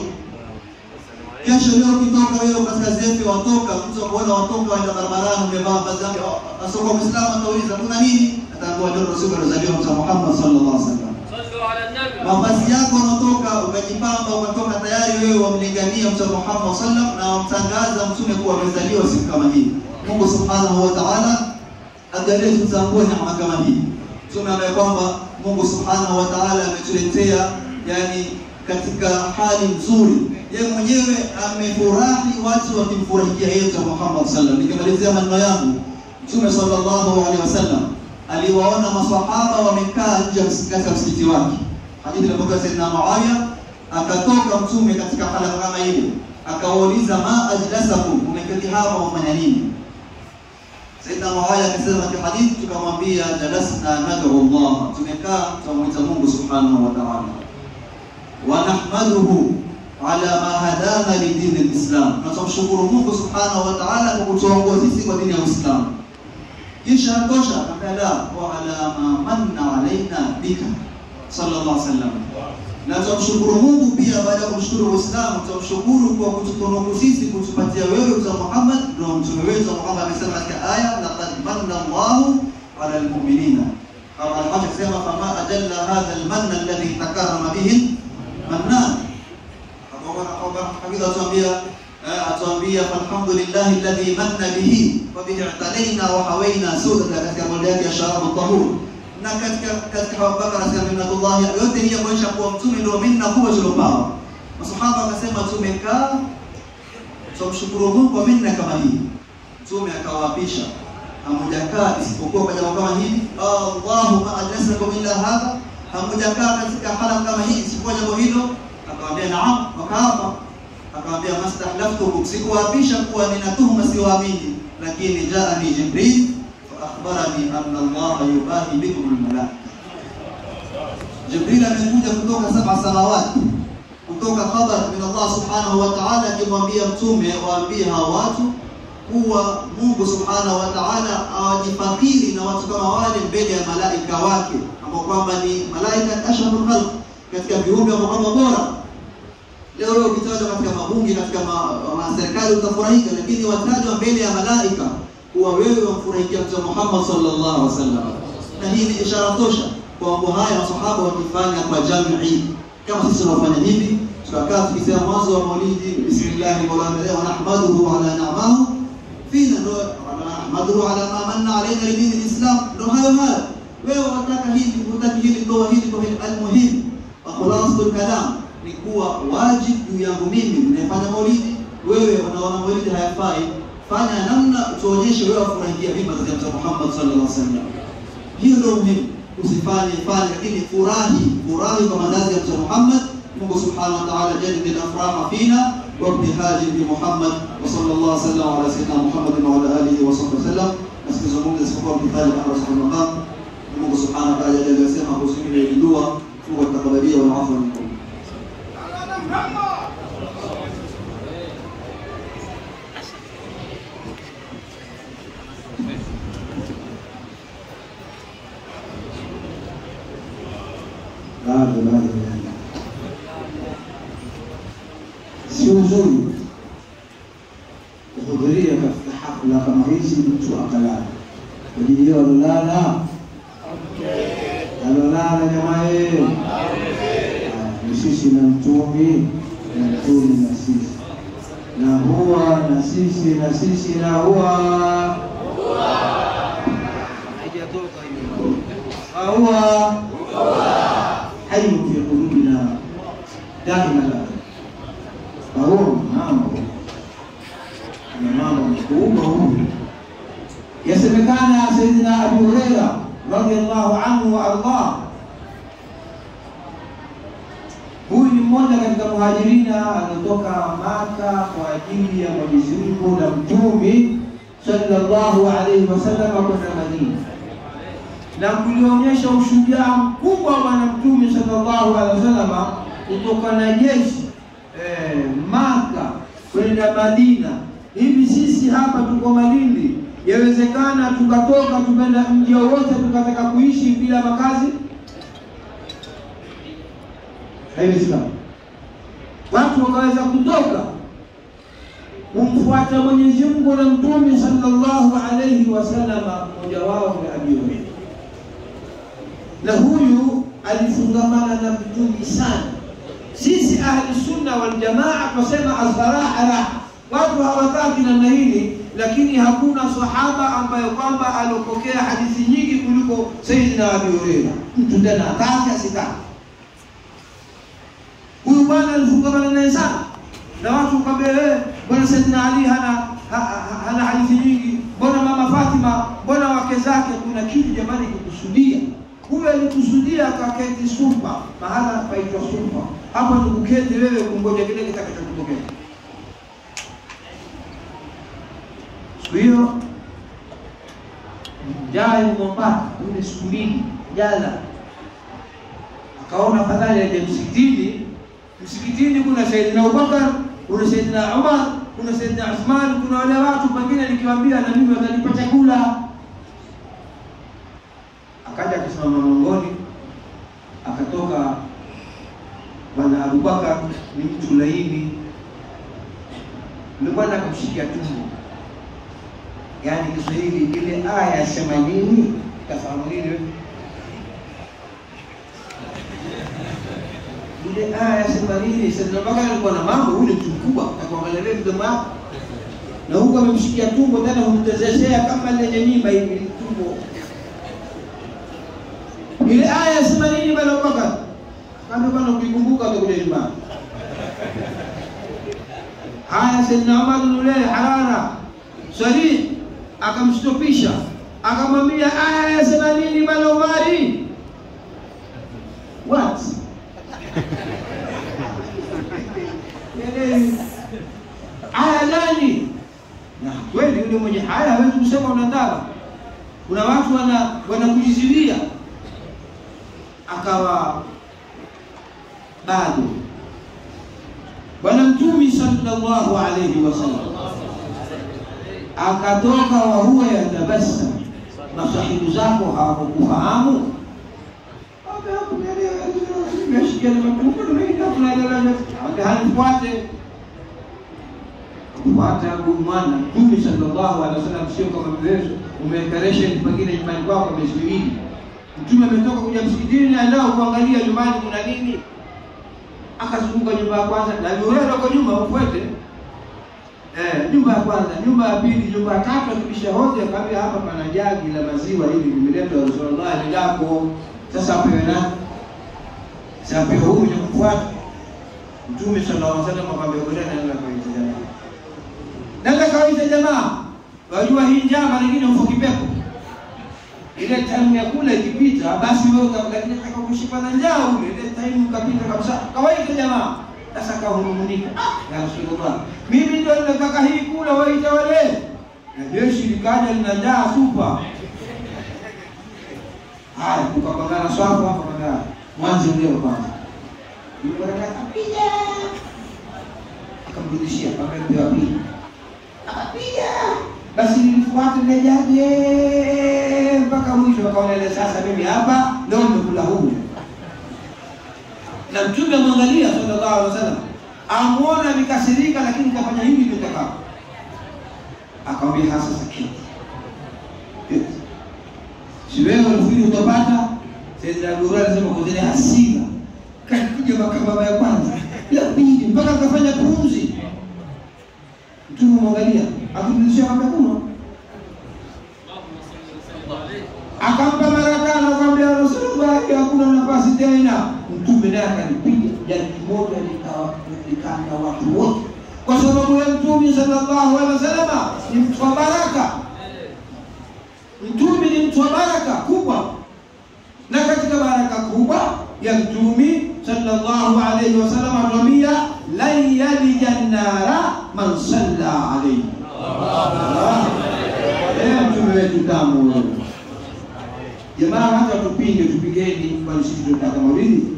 Kesho leo ukitoka wewe katika zefe watoka, mtu akuona watoka waenda barabarani umevaa vazi yake, asoko Muislamu atauliza kuna nini? Ataambiwa leo ndio siku alizaliwa Mtume Muhammad sallallahu alaihi wasallam. Mavazi yako unatoka ukajipamba ukatoka tayari wewe wamlingania Mtume Muhammad sallam na wamtangaza mtume kuwa amezaliwa siku kama hii. Mungu subhanahu wa ta'ala ajalie tutambue neema kama hii. Mtume ambaye kwamba Mungu subhanahu wa ta'ala ametuletea yani katika hali nzuri, yeye mwenyewe amefurahi watu wakimfurahikia yeye Mtume Muhammad sallam. Nikimalizia maneno yangu, Mtume sallallahu alaihi wasallam aliwaona maswahaba wamekaa nje katika msikiti wake hadithi ilipokea Saidina Muawiya, akatoka mtume katika halaka kama ile, akawauliza ma ajlasakum, umeketi hapa wafanya nini? Saidina Muawiya akasema katika hadithi, tukamwambia jalasna nad'u Allah, tumekaa tunamwita Mungu subhanahu wa ta'ala, wa nahmaduhu ala ma hadana li dini al-Islam, na tumshukuru Mungu subhanahu wa ta'ala kwa kutuongoza sisi kwa dini ya Uislamu. Kisha tosha akala wa ala ma manna alaina bika sallallahu alaihi wasallam. Na tumshukuru Mungu pia baada ya kumshukuru Uislamu, tumshukuru kwa kututunuku sisi kutupatia wewe Mtume Muhammad, ndio mtume wetu Muhammad amesema katika aya laqad manna Allahu ala almu'minina. Kama alhaji kusema fama ajalla hadha almanna alladhi takarrama bihi mannan. Hakika atuambia atuambia falhamdulillah alladhi manna bihi wa bihi i'talaina wa hawaina suda katika moja yake ya sharabu tahur na katika katika Abubakar asema minnatullah yote hii kuonyesha kuwa mtume ndio minna kubwa tuliopawa. Masahaba akasema tumekaa tumshukuru Mungu kwa minna kama hii. Mtume akawapisha hamujakaa isipokuwa kwa jambo kama hili, Allahumma ajlasakum illa hadha, hamujakaa katika hala kama hii isipokuwa jambo hilo. Akamwambia naam, wakaapa. Akamwambia mastahlaftukum, sikuwapisha kuwa nina tuhuma siwaamini, lakini jaani Jibril akhbarani anna Allah yubahi bikum almalaika. Jibril amekuja kutoka saba samawati kutoka khabar min Allah subhanahu wa ta'ala, akimwambia mtume waambie hawa watu kuwa Mungu subhanahu wa ta'ala awajifakiri na watu kama wale mbele ya malaika wake ambao kwamba ni malaika ashraful khalq, katika viumbe ambao kwamba bora. Leo leo ukitajwa katika mabunge, katika serikali utafurahika, lakini watajwa mbele ya malaika kuwa wewe wamfurahikia Mtume Muhammad sallallahu alaihi wasallam, na hii ni ishara tosha kwa mambo haya masahaba wakifanya kwa jamii kama sisi tunafanya hivi, tukakaa tukisema mwanzo wa maulidi, bismillah wa nahmaduhu ala ni'amahu fina, ndo nahmaduhu ala ma manna alaina lidini lislam, ndo hayo hayo. Wewe unataka hivi, unataka hili, toa hili, toa hili. Almuhim wa khulasatul kalam ni kuwa wajibu juu yangu mimi ninayefanya maulidi, wewe unaona maulidi hayafai, fanya namna tuonyeshe wewe wafurahia mimba za Mtume Muhammad sallallahu alaihi wasallam. Hiyo ndio muhimu usifanye fanye, lakini furahi furahi kwa mazazi ya Mtume Muhammad. Mungu subhanahu wa ta'ala jadid al-afraha fina wa ibtihaji bi Muhammad wa sallallahu alaihi wasallam ala sayyidina Muhammad wa ala alihi wa sahbihi wasallam. Nasikizungumza isipokuwa ibtihaji Allah subhanahu wa ta'ala. Mungu subhanahu wa ta'ala aliyosema kuhusu ile dua, Mungu atakabalia wa afu minkum. bado bado bado, si uzuri kuhudhuria katika hafla kama hizi mtu akalala. Kwa hiyo alolala alolala, jamaa yeye ni sisi na mtumi na mtumi na sisi na huwa na sisi na sisi na huwa haijatoka hiyo huwa حي في قلوبنا دائما فهو mambo na mambo makubwa huyu. Yasemekana Sayyidina Abu Huraira radhiallahu anhu wa ardah, huyu ni mmoja katika muhajirina aliotoka Maka kwa ajili ya Mwenyezi Mungu na Mtume sallallahu alaihi wasallam kwenda Madina na kulionyesha ushujaa mkubwa wa Bwana Mtume sallallahu alaihi wasallam kutoka na jeshi eh, Maka kwenda Madina. Hivi sisi hapa tuko Malindi, yawezekana tukatoka tukaenda mji wowote tukataka kuishi bila makazi? Haiwezekani. Watu wakaweza kutoka kumfuata Mwenyezi Mungu na Mtume sallallahu alaihi wasallam, mmoja wao ni Abi Hurairah na huyu alifungamana na mtume sana. Sisi ahli sunna wal jamaa tunasema asaraha raha, watu hawataki namna hili, lakini hakuna sahaba ambaye kwamba alopokea hadithi nyingi kuliko Sayyidina Abi Hurairah. Mtu tena atake asitake, huyu bwana alifungamana naye sana, na watu kwambia eh, bwana Sayyidina Ali hana ha, ha, hana hadithi nyingi, mbona mama Fatima, mbona wake zake? Kuna kitu jamani kukusudia huyo alikusudia akaketi Supa, mahala paitwa Supa. Hapo ni kuketi wewe kungoja kile kitakachotokea. Siku hiyo njaa ilimumpata yule siku mbili jala, akaona afadhali aje msikitini. Msikitini kuna Saidina Abubakar, kuna Saidina Umar, kuna Saidina Uthman, kuna wale watu pengine nikiwaambia na mimi watanipa chakula akaja akisimama mlangoni, akatoka bwana Abubakar, ni mtu laini. Yule bwana akamshikia tumbo, yaani Kiswahili ile aya yasema nini, kafahamu nini wewe? Ile aya yasema nini? Saidina Abubakar alikuwa na mambo, huyu ni mtu mkubwa, akaangalia vile mdomo wako na huku amemshikia tumbo, tena humtezeshea kama lenye mimba hivi tumbo ile aya yasema nini bwana Abubakar? Kama bwana ukikumbuka utakuja nyumbani. Haya, Saidina Umar nule harara sarih akamstopisha, akamwambia aya yasema nini bwana Umari? What? aya gani? Na kweli yule mwenye haya hawezi kusema unataka. Kuna watu wana wanakujizilia akawa bado sallallahu alayhi wasallam akatoka wa huwa yatabassa, masahibu zako hawakukufahamu hanifuate kufuata huyu mwana Mtume sallallahu alaihi wasallam, sio kama mwezo umeekaresha pengine nyumbani kwako miezi miwili. Mtume ametoka kuja msikitini na nao kuangalia nyumbani kuna nini, akazunguka nyumba ya kwanza na wewe uko nyuma ufuate Eh, nyumba ya kwanza, nyumba ya pili, nyumba ya tatu, akibisha hoja akamwambia hapa pana jagi la maziwa hili limeletwa Rasulullah ni lako. Sasa apewe nani? Sasa apewe huyu mwenye kufuata. Mtume sallallahu alaihi wasallam akamwambia bwana nenda kawaita jamaa. Nenda kawaita jamaa. Wajua hii njaa mara nyingine huko kipepo. Ile time ya kula ikipita basi wewe lakini nataka kushiba na njaa ule ile time ukapita kabisa. Kawaita jamaa. Sasa kahurumunika, ya Rasulullah, mimi ndio nataka hii kula, wewe itawale. Na jeshi likaja linajaa supa. Haya, tukapangana swafu hapo kwa mwanzo ndio kwanza. Yule bwana akapiga. Akamrudishia akamwambia wa pili. Akapiga. Basi nilifuata ile jaje mpaka mwisho akaona ile sasa mimi hapa ndio nimekula huu na mtume amwangalia sallallahu alaihi wasallam, amuona amekasirika, lakini kafanya hivi nitakao. Akamwambia hasa sakiti, si wewe unafikiri utapata? Sayyidina Abdullah alisema kwa zile hasira, kalikuja makababa ya kwanza ya pili mpaka akafanya pumzi. Mtume mwangalia, akirudishia akamwambia kuna akampa mara tano, akamwambia Rasulullah, hakuna nafasi tena. Mtume naye akalipiga jani moja likanda watu wote, kwa sababu ya Mtume sallallahu alaihi wasallam ni mtu wa baraka. Mtume ni mtu wa baraka kubwa, na katika baraka kubwa ya Mtume sallallahu alaihi wasallam anatuambia lan yalija nnara man salla alaihi. Mtume wetu tamu wewe Jamaa hata tupinge tupigeni, kwani sisi tunataka mawili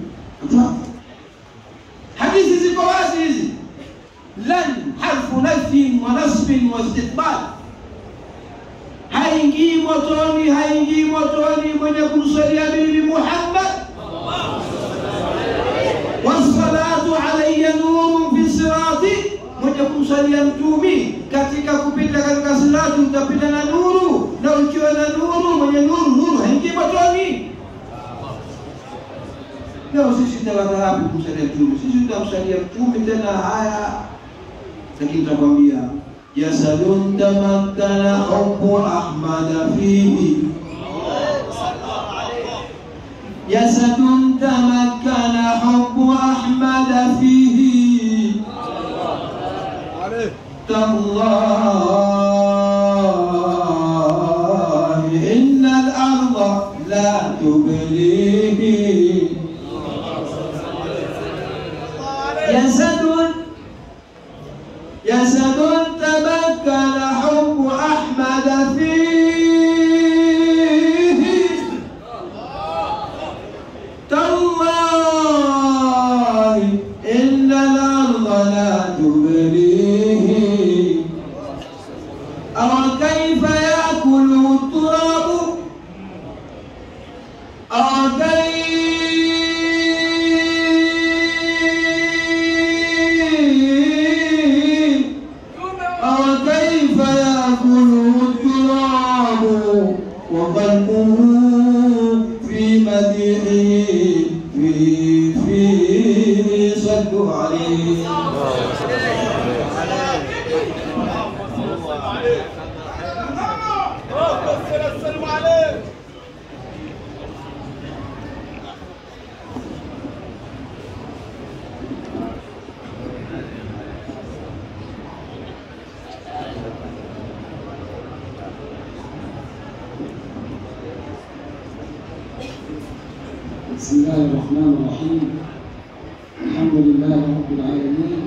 Hadithi ziko wazi hizi, lan harfu nafyin wa nasbin wa istiqbal, haingii motoni, haingii motoni mwenye kumsalia Bibi Muhammad. Wassalatu alayya nurun fi sirati, mwenye kumsalia Mtumi katika kupita katika sirati utapita na nuru, na ukiwa na nuru, mwenye nuru, nuru haingii motoni. Leo sisi tawata wapi kumsalia Mtume? Sisi tutamsalia Mtume tena haya, lakini tutakwambia jasadun tamakkana hubbu ahmada fihi jasadun tamakkana hubbu ahmada fihi tallahi inna al-ardha la tublihi جسد جسد تمكن حب أحمد فيه تالله إن الأرض لا تبليه أو كيف يأكل التراب أو كيف أو كيف يأكل التراب وقلبه في مديحه في في صلوا عليه بسم الله الرحمن الرحيم الحمد لله رب العالمين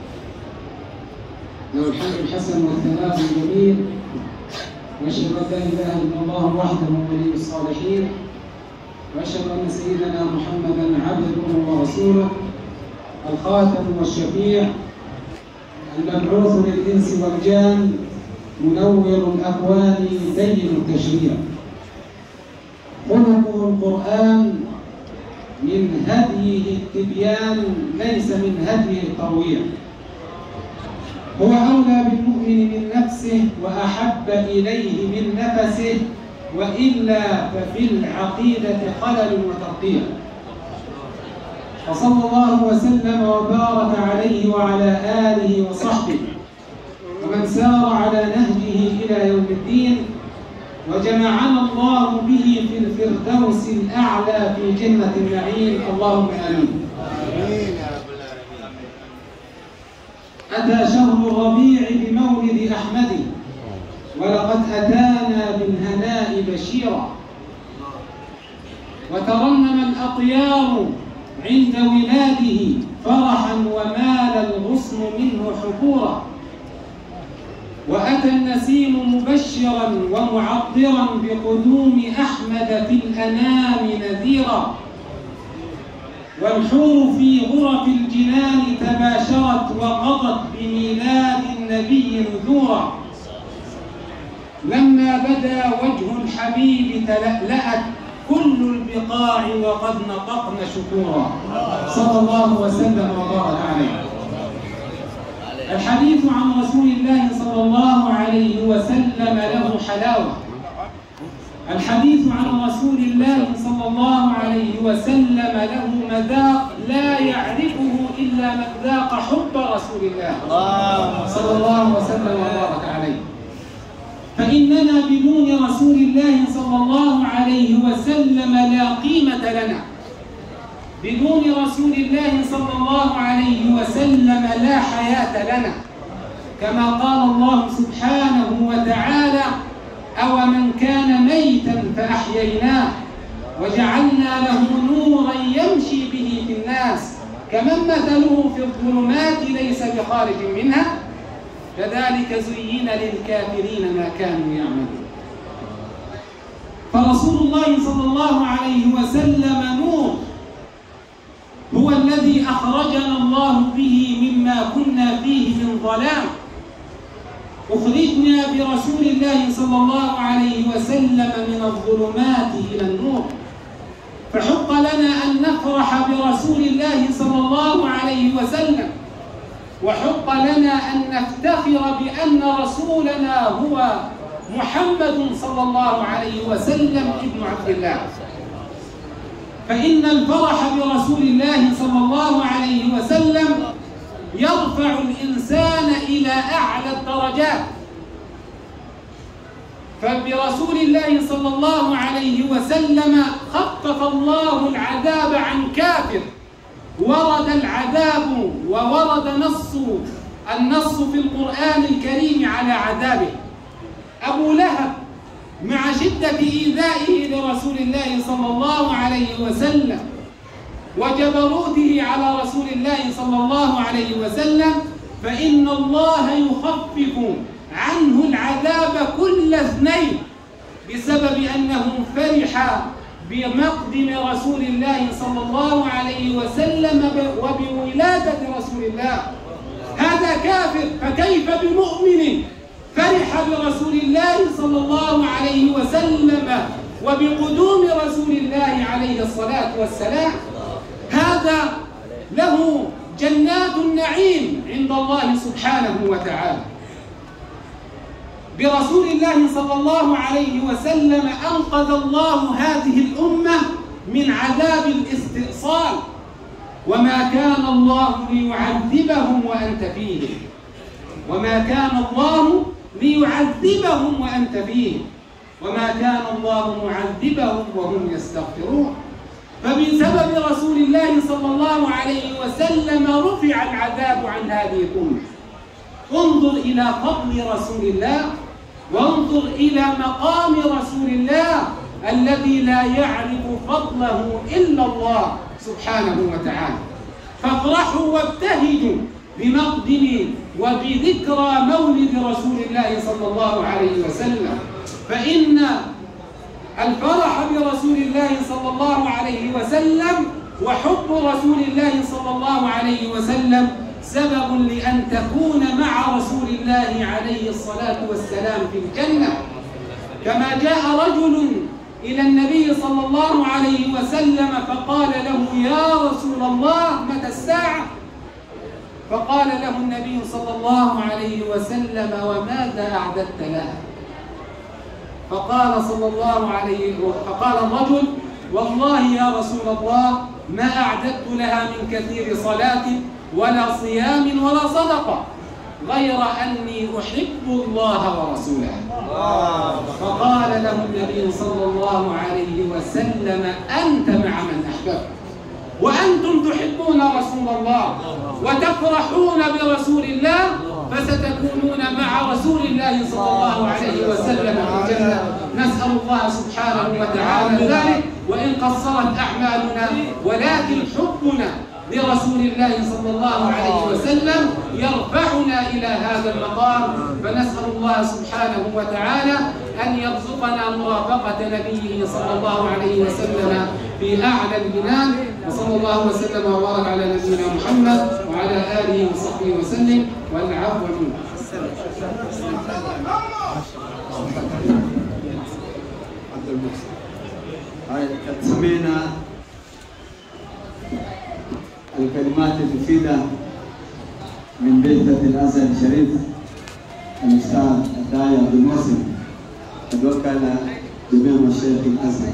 له الحمد الحسن والثناء الجميل واشهد ان لا اله الا الله وحده ولي الصالحين واشهد ان سيدنا محمدا عبده ورسوله الخاتم والشفيع المبعوث للإنس والجان منور الأكوان دين التشريع خلقه القرآن من هديه التبيان ليس من هديه الترويع هو أولى بالمؤمن من نفسه وأحب إليه من نفسه وإلا ففي العقيدة خلل وترقيع وصلى الله وسلم وبارك عليه وعلى آله وصحبه ومن سار على نهجه إلى يوم الدين وجمعنا الله به في الفردوس الأعلى في جنة النعيم اللهم آمين أتى شهر الربيع بمولد أحمد ولقد أتانا بالهناء بشيرا وترنم الأطيار عند ولاده فرحا ومال الغصن منه حبورا وأتى النسيم مبشرا ومعطرا بقدوم أحمد في الأنام نذيرا والحور في غرف الجنان تباشرت وقضت بميلاد النبي نذورا لما بدا وجه الحبيب تلألأت كل البقاع وقد نطقن شكورا صلى الله وسلم وبارك عليه الحديث عن رسول الله صلى الله عليه وسلم له حلاوة الحديث عن رسول الله صلى الله عليه وسلم له مذاق لا يعرفه إلا من ذاق حب رسول الله صلى الله وسلم وبارك عليه فإننا بدون رسول الله صلى الله عليه وسلم لا قيمة لنا بدون رسول الله صلى الله عليه وسلم لا حياة لنا كما قال الله سبحانه وتعالى أو من كان ميتا فأحييناه وجعلنا له نورا يمشي به في الناس كمن مثله في الظلمات ليس بخارج منها كذلك زين للكافرين ما كانوا يعملون فرسول الله صلى الله عليه وسلم نور هو الذي أخرجنا الله به مما كنا فيه من ظلام أخرجنا برسول الله صلى الله عليه وسلم من الظلمات إلى النور فحق لنا أن نفرح برسول الله صلى الله عليه وسلم وحق لنا أن نفتخر بأن رسولنا هو محمد صلى الله عليه وسلم ابن عبد الله فإن الفرح برسول الله صلى الله عليه وسلم يرفع الإنسان إلى أعلى الدرجات فبرسول الله صلى الله عليه وسلم خفف الله العذاب عن كافر ورد العذاب وورد نص النص في القرآن الكريم على عذابه أبو لهب مع شدة إيذائه لرسول الله صلى الله عليه وسلم وجبروته على رسول الله صلى الله عليه وسلم فإن الله يخفف عنه العذاب كل اثنين بسبب أنه فرح بمقدم رسول الله صلى الله عليه وسلم وبولادة رسول الله هذا كافر فكيف بمؤمن فرح برسول الله صلى الله عليه وسلم وبقدوم رسول الله عليه الصلاة والسلام هذا له جنات النعيم عند الله سبحانه وتعالى برسول الله صلى الله عليه وسلم أنقذ الله هذه الأمة من عذاب الاستئصال وما كان الله ليعذبهم وأنت فيهم وما كان الله ليعذبهم وأنت فيهم وما كان الله معذبهم وهم يستغفرون فبسبب رسول الله صلى الله عليه وسلم رفع العذاب عن هذه الأمة انظر إلى فضل رسول الله وانظر إلى مقام رسول الله الذي لا يعرف فضله إلا الله سبحانه وتعالى فافرحوا وابتهجوا بمقدم وبذكرى مولد رسول الله صلى الله عليه وسلم فإن الفرح برسول الله صلى الله عليه وسلم وحب رسول الله صلى الله عليه وسلم سبب لأن تكون مع رسول الله عليه الصلاة والسلام في الجنة كما جاء رجل إلى النبي صلى الله عليه وسلم فقال له يا رسول الله متى الساعة فقال له النبي صلى الله عليه وسلم وماذا أعددت لها فقال صلى الله عليه فقال الرجل والله يا رسول الله ما أعددت لها من كثير صلاة ولا صيام ولا صدقة غير أني أحب الله ورسوله فقال له النبي صلى الله عليه وسلم أنت مع من أحببت وأنتم تحبون رسول الله وتفرحون برسول الله فستكونون مع رسول الله صلى الله عليه وسلم في الجنة نسأل الله سبحانه وتعالى ذلك وإن قصرت أعمالنا ولكن حبنا لرسول الله صلى الله عليه وسلم يرفعنا إلى هذا المقام فنسأل الله سبحانه وتعالى أن يرزقنا مرافقة نبيه صلى الله عليه وسلم في أعلى الجنان وصلى الله وسلم وبارك على نبينا محمد وعلى آله وصحبه وسلم والعفو منه سمعنا الكلمات المفيدة من بعثة الأزهر الشريف الأستاذ الداعية عبد المحسن قد وكل جميع مشايخ الأزهر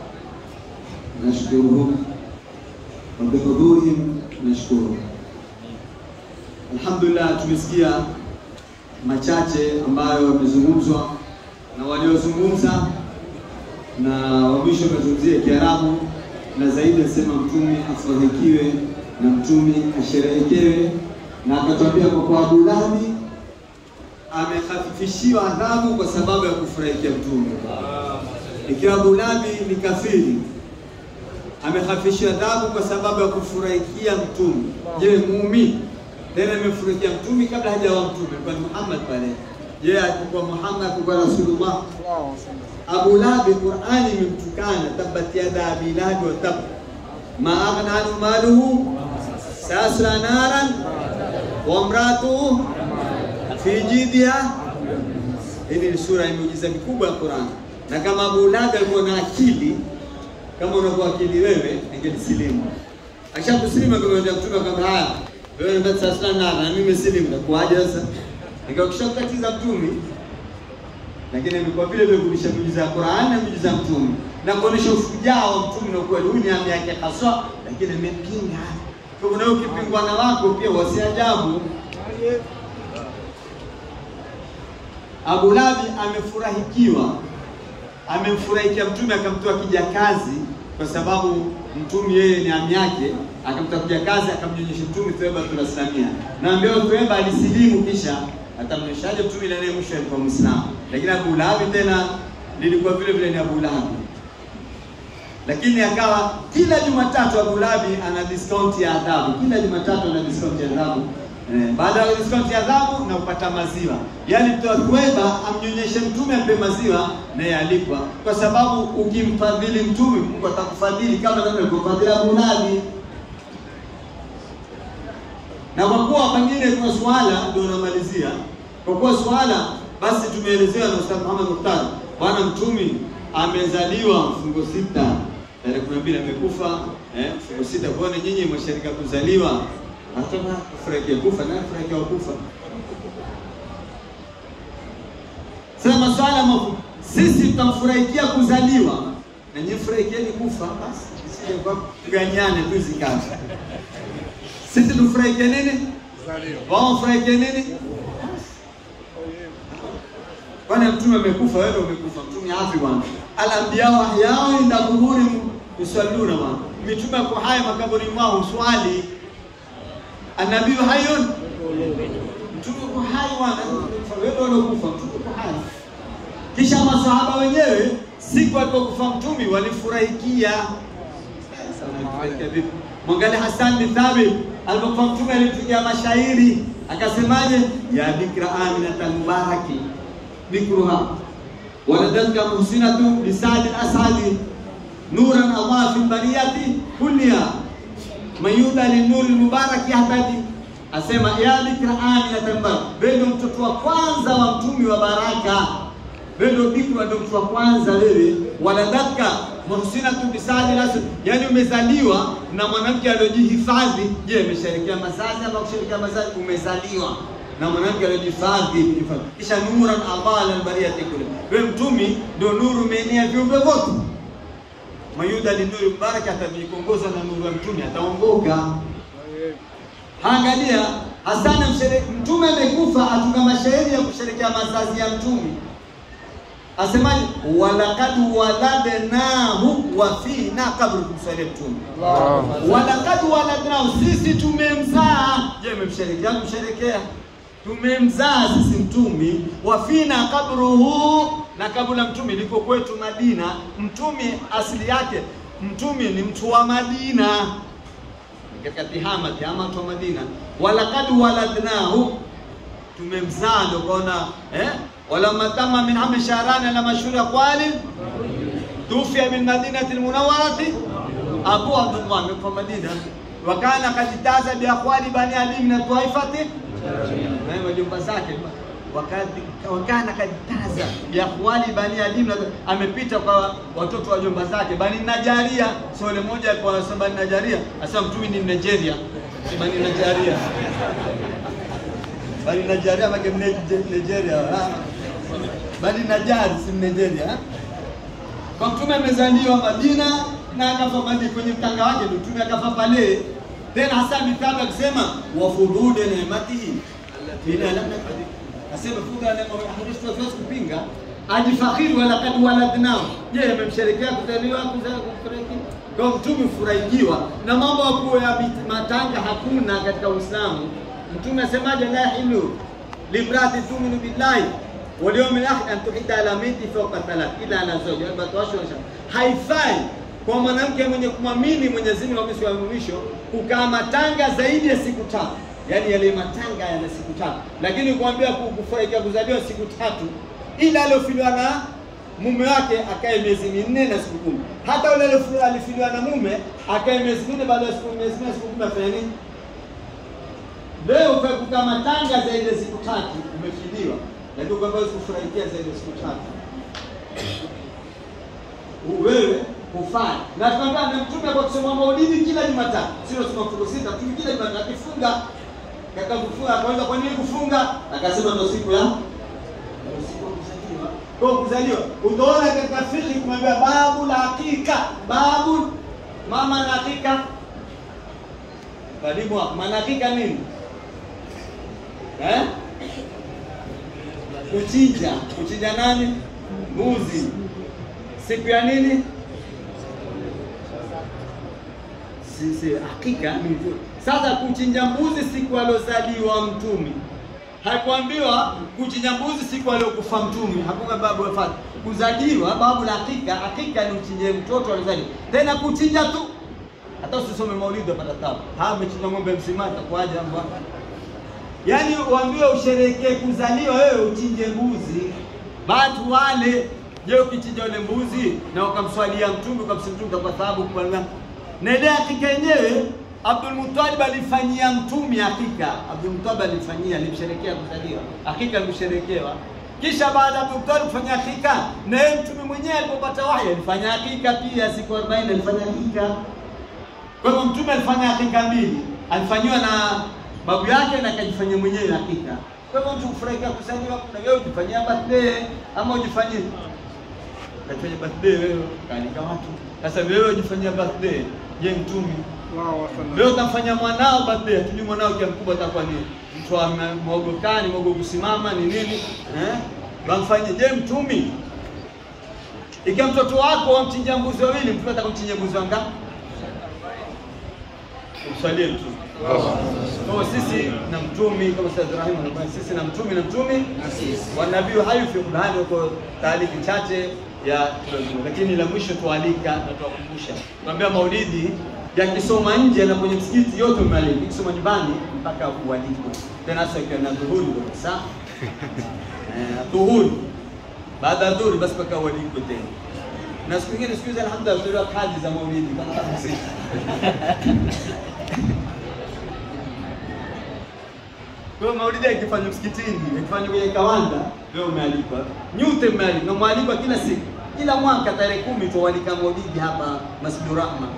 نشكرهم وبحضورهم نشكرهم Alhamdulillah, tumesikia machache ambayo yamezungumzwa na waliozungumza na wa mwisho amezungumzia Kiarabu na zaidi asema mtume afurahikiwe na mtume asherehekewe, na akatuambia kwa kuwa Abu Lahabi amehafifishiwa adhabu kwa sababu ya kufurahikia mtume. Ikiwa Abu Lahabi ni kafiri, amehafifishiwa adhabu kwa sababu ya kufurahikia mtume. Je, muumini tena amefurahikia mtume kabla hajawa mtume, kwa Muhammad pale. Je, alikuwa Muhammad alikuwa Rasulullah? Abu Lahabi Qur'ani imemtukana, tabbat yada abi lahabi wa tab ma aghna anhu maluhu sayasla naran wa imratuhu fi jidiha. Hii ni sura ya miujiza mikubwa ya Qur'an, na kama Abu Lahabi alikuwa na akili kama unakuwa akili wewe, angelisilimu. Akishakusilimu akamwambia mtume kwamba haya wewe ni sayasla naran, na mimi nimesilimu, nakuaje sasa? Nikakisha kutatiza mtume lakini imekuwa vile vile kurudisha miujiza ya Qur'an na miujiza ya mtume na kuonesha ushujaa wa mtume na ukweli. Huyu ni ami yake haswa, lakini amepinga. Kwa hiyo ukipingwa na wako pia wasiajabu. Abu Lahabi amefurahikiwa, amemfurahikia mtume, akamtoa kijakazi kwa sababu mtume yeye ni ami yake, akamtoa kijakazi, akamnyonyesha mtume Thuwaibatul Islamia, na ambaye Thuwaiba alisilimu kisha atamnyeshaje mtume ile naye mwisho alikuwa Muislamu, lakini Abu Lahabi tena lilikuwa vile vile ni Abu Lahabi, lakini akawa kila Jumatatu Abu Lahabi ana discount ya adhabu, kila Jumatatu ana discount ya adhabu eh, baada ya discount ya adhabu na kupata maziwa, yaani mtoa Thuwaiba amnyonyeshe mtume ampe maziwa naye alipwa, kwa sababu ukimfadhili mtume Mungu atakufadhili kama vile alivyofadhili Abu Lahabi na kwa kuwa pengine kuna swala ndio namalizia. Kwa kuwa swala basi tumeelezewa na Ustadh Muhammad Mukhtar, bwana mtumi amezaliwa mfungo sita tarehe kumi na mbili amekufa eh, mfungo sita. Kuona nyinyi mwasharika kuzaliwa, hata kufurahikia kufa na kufurahikia kufa. Sasa maswala mafu, sisi tutamfurahikia kuzaliwa na nyinyi furahikieni kufa, basi sije kwa kuganyane tu zikata sisi tufurahikie nini? Wao wafurahikie nini? Kwani mtume amekufa, wewe umekufa, mtume afi bwana. Al-anbiya ahyao inda kuburi yusalluna bwana. Mitume kwa haya makaburi mwao swali. Anabii hayun mtume kwa hai bwana, wewe uliokufa, mtume kwa hai. Kisha masahaba wenyewe siku alipokufa mtume walifurahikia. Mwangalie Hassan bin Thabit alipokuwa mtume alimpigia mashairi akasemaje? ya bikra aminatan mubaraki bikruha waladatka muhsinatu bisadi asadi nuran Allah fi bariyati kulliha man yuda linuri lmubaraki yahtadi asema ya bikra amina tamba, wewe ndio mtoto wa kwanza wa mtumi wa baraka, wewe ndio bikra, ndio mtoto wa kwanza wewe, waladaka muhsinatu bisadi rasul, yani umezaliwa na mwanamke aliyojihifadhi. Je, umesherekea mazazi ama kusherekea mazazi? Umezaliwa na mwanamke aliyojihifadhi, kisha nuran adala albariyati kulli, wewe mtumi ndio nuru umeenea viumbe vyote mayuda linuri mbaraka atajikongoza na nuru ya mtume ataongoka. Angalia Hasana mshere, mtume amekufa, atunga mashairi ya kusherekea mazazi ya mtume. Asemaje? walakad waladnahu wa fina kabla kumswalia mtume. Walakad waladnahu, sisi tumemzaa. Je, memsherekea? Kumsherekea tumemzaa sisi mtumi wafina kabruhu na kabla mtume liko kwetu Madina. Mtume asili yake mtume ni mtu wa Madina, katika Tihama. Tihama mtu wa Madina. walakad waladnahu, tumemzaa ndio kaona eh, wala matama min hami shahrani la mashhuri aqwali tufia min madinati almunawwarati Abu Abdullah amekufa Madina, wa kana kajitaza bi aqwali bani Ali min taifati na majumba zake wakati wakana kajitaza biakhwali bani alim, amepita kwa watoto wa jumba zake bani Najaria. Sio ile moja alikuwa anasema bani Najaria, asema mtumi ni Nigeria, si bani Najaria, bani Najaria make Nigeria, bani Najari si Nigeria. Kwa mtume amezaliwa Madina na akafa Madina, kwenye mtanga wake ndio mtume akafa pale. Tena hasa mitaba akisema wafudude neematihi ila lam nakdir, asema fuda neema hadithi tuwezi kupinga ajifakhiri wala kad waladnao. Je, amemsherekea kuzaliwa kuzaliwa kufariki kwa mtume furahikiwa na mambo yakuwa ya matanga hakuna katika Uislamu. Mtume asemaje? la yahilu limrati tuminu billahi wal yawmil akhir an tuhidda ala miti fawqa thalath ila ala zawji arba'atu ashhur, haifai kwa mwanamke mwenye kumwamini Mwenyezi Mungu na siku ya mwisho kukaa matanga zaidi ya siku tatu, yaani yale matanga yana siku tatu, lakini kuambia kufurahikia kuzaliwa siku tatu, ila aliofiliwa na mume wake akae miezi minne na siku kumi. Hata yule alifiliwa na mume akae miezi minne, baada ya siku miezi minne siku kumi afanya nini? Leo kwa kukaa matanga zaidi ya siku tatu umefiliwa, lakini kwamba kufurahikia zaidi ya siku tatu wewe hufai na tunaambia na mtume kwa kusoma maulidi kila Jumatatu, sio sema fungu sita, mtume kila Jumatatu akifunga kaka kufunga, akaweza kwa nini kufunga? Akasema ndio siku ya ndio siku ya kuzaliwa. Kwa kuzaliwa, utaona katika fiqh kumwambia babu la hakika, babu mama na hakika, karibu hapo, maana hakika nini eh? Kuchinja, kuchinja nani? Mbuzi. Siku ya nini? Sisi hakika ni mzuri. Sasa kuchinja mbuzi siku aliozaliwa mtume, hakuambiwa kuchinja mbuzi siku aliokufa mtume. Hakuna babu wafati kuzaliwa, babu la hakika. Hakika ni uchinje mtoto aliozaliwa, tena kuchinja tu, hata usisome maulidi upata tabu. Ha, amechinja ng'ombe msima, itakuwaje bwana? Yaani uambiwe usherekee kuzaliwa, wewe uchinje mbuzi, watu wale. Je, ukichinja ule mbuzi na ukamswalia mtume ukamsi mtume utakuwa thawabu kubwa na ile hakika yenyewe Abdul Muttalib alifanyia mtume hakika. Abdul Muttalib alifanyia, alimsherekea kuzaliwa, hakika alimsherekewa. Kisha baada ya Abdul Muttalib kufanya hakika, na yeye mtume mwenyewe alipopata wahi alifanya hakika pia, siku 40 alifanya hakika. Kwa hivyo mtume alifanya hakika mbili, alifanyiwa na babu yake na akajifanyia mwenyewe hakika. Kwa hivyo mtu kufurahikia kuzaliwa, kuna wewe ujifanyia birthday ama ujifanyie kafanya birthday wewe, kaalika watu. Sasa wewe ujifanyia birthday, je, mtume wewe utamfanya mwanao birthday, tujui mwanao kia mkubwa atakuwa ni mtu wa mwogokani, mwogo kusimama ni nini eh? Wamfanye je, mtumi ikiwa mtoto wako wamchinjia mbuzi wawili, mtume atakumchinjia mbuzi wangapi? Umsalie mtume. Kwa sisi na mtumi kama Ustadh Ibrahim anasema sisi na mtumi na mtumi wa nabii hayu fi Qur'ani kwa taarifa chache ya tulazima, lakini la mwisho tualika na tuwakumbusha, tuambia maulidi yakisoma nje na kwenye msikiti yote umealika, ikisoma nyumbani mpaka ualikwe tena, hasa ikiwa na dhuhuri kabisa eh, dhuhuri baada ya dhuhuri basi mpaka ualikwe tena na siku nyingine, siku hizi alhamdulillah, tuliwa kadi za maulidi kama sisi Kwa hiyo maulidi yakifanywa msikitini, yakifanywa kwenye kawanda, wewe umealikwa. Nyote mmealikwa, na mwalikwa kila siku. Kila mwaka tarehe kumi tuwalika maulidi hapa Masjidur Rahma.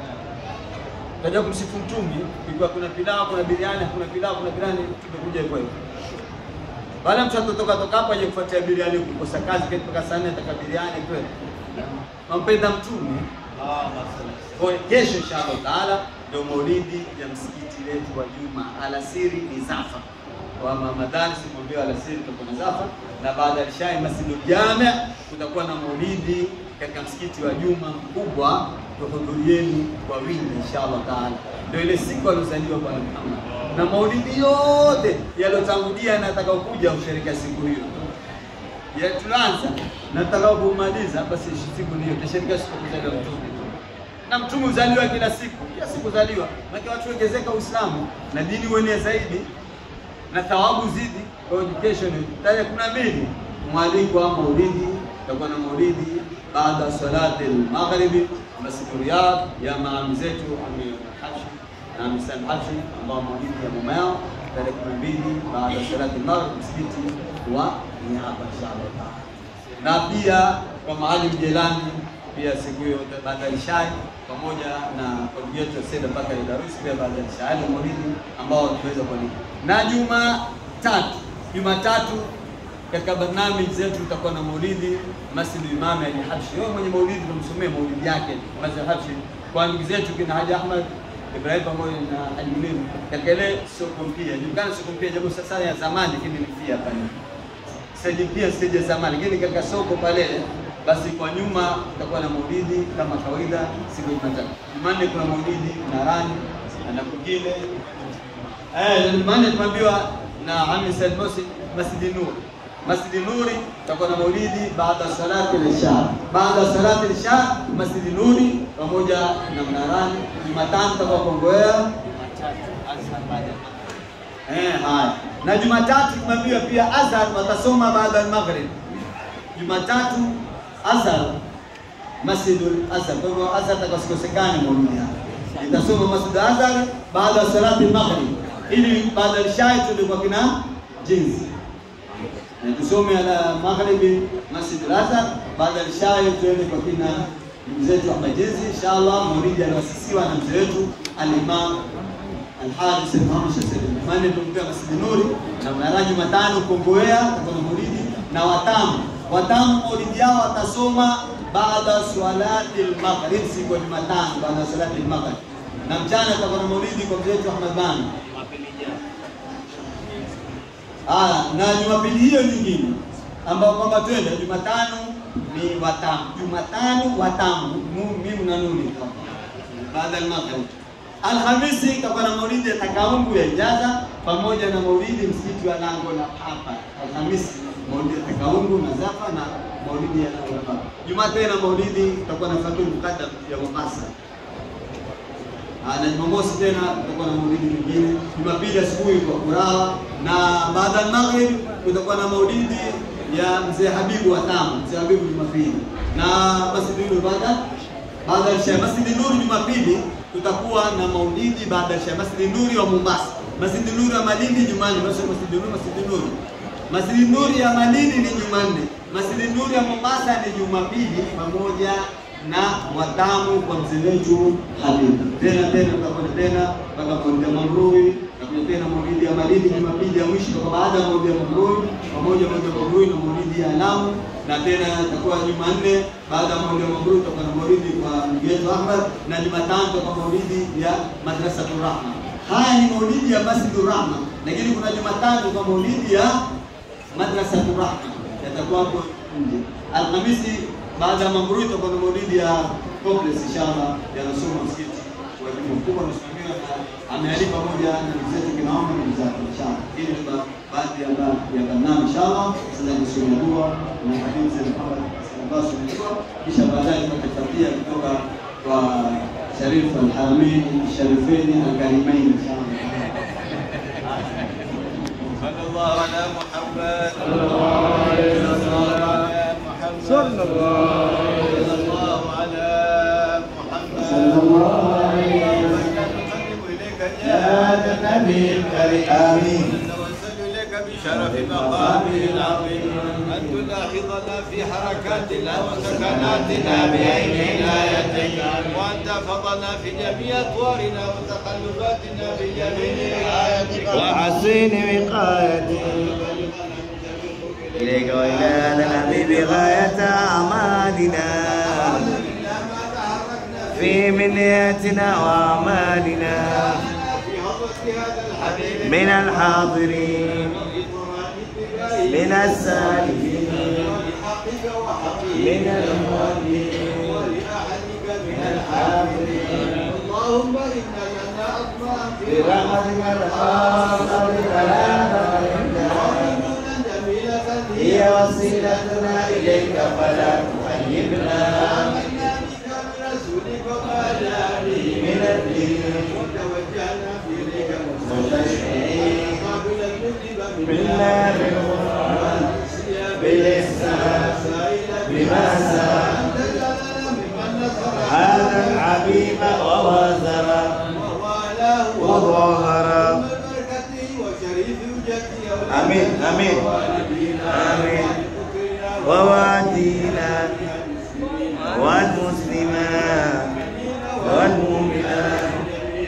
Kaja kumsifu Mtume, ikiwa kuna pilau, kuna biriani, kuna pilau, kuna biriani, tumekuja hivyo hivyo. Wala mtu atotoka toka hapa aje kufuatia biriani kukosa kazi kati mpaka saa nne ataka biriani kweli. Mampenda Mtume. Kwa hiyo kesho inshallah taala ndio maulidi ya msikiti wetu wa Juma alasiri ni Zafa. Kwa Ramadhani simwambia alasiri tutakuwa na Zafa na baada ya Ishai Masjidul Jami kutakuwa na maulidi katika msikiti wa Juma mkubwa, tuhudhurieni kwa wingi inshallah taala. Ndio ile siku aliozaliwa Bwana Muhammad na maulidi yote yaliyotangulia na atakaokuja kusherehekea siku hiyo ya tunaanza na tutakaopomaliza basi siku hiyo tutasherehekea siku ya kuzaliwa mtume na mtume uzaliwa kila siku, kila siku uzaliwa, maana watu ongezeka Uislamu na dini uenee zaidi na thawabu zidi. Kwa hiyo kesho ni tarehe kumi na mbili mwaliko wa maulidi, tutakuwa na maulidi baada ya salati al-maghribi Masjid Riyadh ya maami zetu Amir Hashi na Amir Sam Hashi ambao maulidi ya mama yao tarehe kumi na mbili baada ya salati al-maghrib msikiti wa Niaba inshallah taala na pia kwa Maalim Jelani pia siku hiyo baada ya Ishai pamoja na kwa ndugu yetu Said Bakari Darus pia baada ya Ishai na maulidi ambao tunaweza kualika. Na Jumatatu, Jumatatu katika barnamiji zetu tutakuwa na maulidi Masjid Imam Ali Habshi. Yeye mwenye maulidi tumsomee maulidi yake Masjid Habshi kwa ndugu zetu kina Haji Ahmad Ibrahim pamoja na Haji Munir katika ile soko mpya. Julikana soko mpya japo sasa ya zamani lakini ni pia pale. Sasa pia stage ya zamani lakini katika soko pale basi kwa nyuma tutakuwa na maulidi kama kawaida siku ya Jumatatu. Jumanne kuna maulidi Narani na kwingine eh, Jumanne tumeambiwa na Ami Said Mosi Masjid Nur. Masjid Nuri tutakuwa na maulidi baada ya salati al-Isha. Baada ya salati al-Isha Masjid Nuri pamoja na Mnarani. Jumatano tutakuwa Kongowea. Eh, haya. Na Jumatatu tumeambiwa pia Azhar watasoma baada ya Maghrib. Jumatatu Azhar Masjidul Azhar. Kwa hivyo Azhar atakaskosekana maulidi hapa. Itasoma Masjid Azhar baada ya salati al-Maghrib. Ili baada ya Isha tuende kwa kina jinsi. Na tusome ala magharibi Masjid al-Azhar baada ya Isha tuende kwa kina ndugu zetu Ahmad Jinsi inshallah maulidi aliwasisiwa na mzee wetu al-Imam Al-Haris Muhammad Shasiri. Mane tumpea Masjid Nuri na mnaraji matano Kongowea kwa maulidi na watamu watamu maulidi yao watasoma baada swalati al-maghrib siku ya Jumatano baada swalati al-maghrib na mchana tutakuwa na maulidi kwa mzee wetu Ahmad Bani. Aya, na Jumapili hiyo nyingine ambao kwamba twende Jumatano ni watamu. Jumatano watamu, mimi na nuni baada ya maghrib. Alhamisi tutakuwa na maulidi ya takaungu ya Ijaza pamoja na maulidi msikiti wa Lango la Papa. Alhamisi maulidi ya takaungu na Zafa na maulidi ya Lango la Papa. Jumatano na maulidi tutakuwa na Fatul Muqaddam ya Mombasa. Na Jumamosi tena tutakuwa na maulidi mengine. Jumapili asubuhi kwa Kurawa na baada ya maghrib kutakuwa na maulidi ya mzee Habibu wa Tamu, mzee Habibu Jumapili. Na Masjid Nur baada baada ya Isha Masjid Nur Jumapili tutakuwa na maulidi baada ya Isha Masjid Nuri wa Mombasa. Masjid Nuri wa Malindi Jumanne, basi Masjid Nuri Masjid Nuri. Masjid Nuri ya Malindi ni Jumanne. Masjid Nuri ya Mombasa ni Jumapili pamoja na watamu kwa mzee wetu Habib. Tena tena tutakwenda tena mpaka maulidi ya Mamrui, tutakuja tena maulidi ya Malindi Jumapili ya mwisho kwa baada ya maulidi ya Mamrui, pamoja maulidi ya Mamrui na maulidi ya Lamu na tena itakuwa Jumanne baada ya maulidi ya Mamrui tutakuwa na maulidi kwa ndugu yetu Ahmad na Jumatano tutakuwa maulidi ya Madrasatul Rahma. Haya ni maulidi ya Masjidur Rahma, lakini kuna Jumatano kwa maulidi ya Madrasatul Rahma yatakuwa hapo nje. Alhamisi baada ya Mamrui tutakuwa na maulidi ya complex inshallah ya Rasul msikiti wa Juma mkubwa unasimamiwa na amealipa pamoja na ndugu zetu kinaomba ndugu zake inshallah. Hili ni baadhi ya ya barnamiji inshallah. Sasa ni sura dua na hadithi za Muhammad sallallahu alaihi wasallam, kisha baadaye tutafuatia kutoka kwa Sharif al-Haramain Sharifain al-Karimain inshallah. صلى الله على محمد صلى الله عليه وسلم صلى الله على محمد صلى الله عليه وسلم نقرب إليك يا النبي الكريم آمين شرف مقامه العظيم أن تلاحظنا في حركاتنا وسكناتنا بعين عنايتك وأن تحفظنا في جميع أطوارنا وتقلباتنا بجميع رعايتك وحسين وقايتي إليك وإلى هذا الحبيب غاية أعمالنا في منياتنا وأعمالنا من الحاضرين من السالكين من المؤمنين من الحاضرين اللهم إنا لنا أطماع في برحمتك الخاصة بكلامك رحمة جميلة هي وسيلتنا إليك فلا تخيبنا آمنا بك برسولك وما جاء به من الدين وتوجهنا في إليك مستشفعين قابلا المذنب بالله بالقرآن بالإحسان بما سأل أن تجعلنا ممن نصر هذا الحبيب ووازر ووالاه وظهر وبركته وشريف وجهته آمين آمين آمين ووادينا والمسلمات والمؤمنات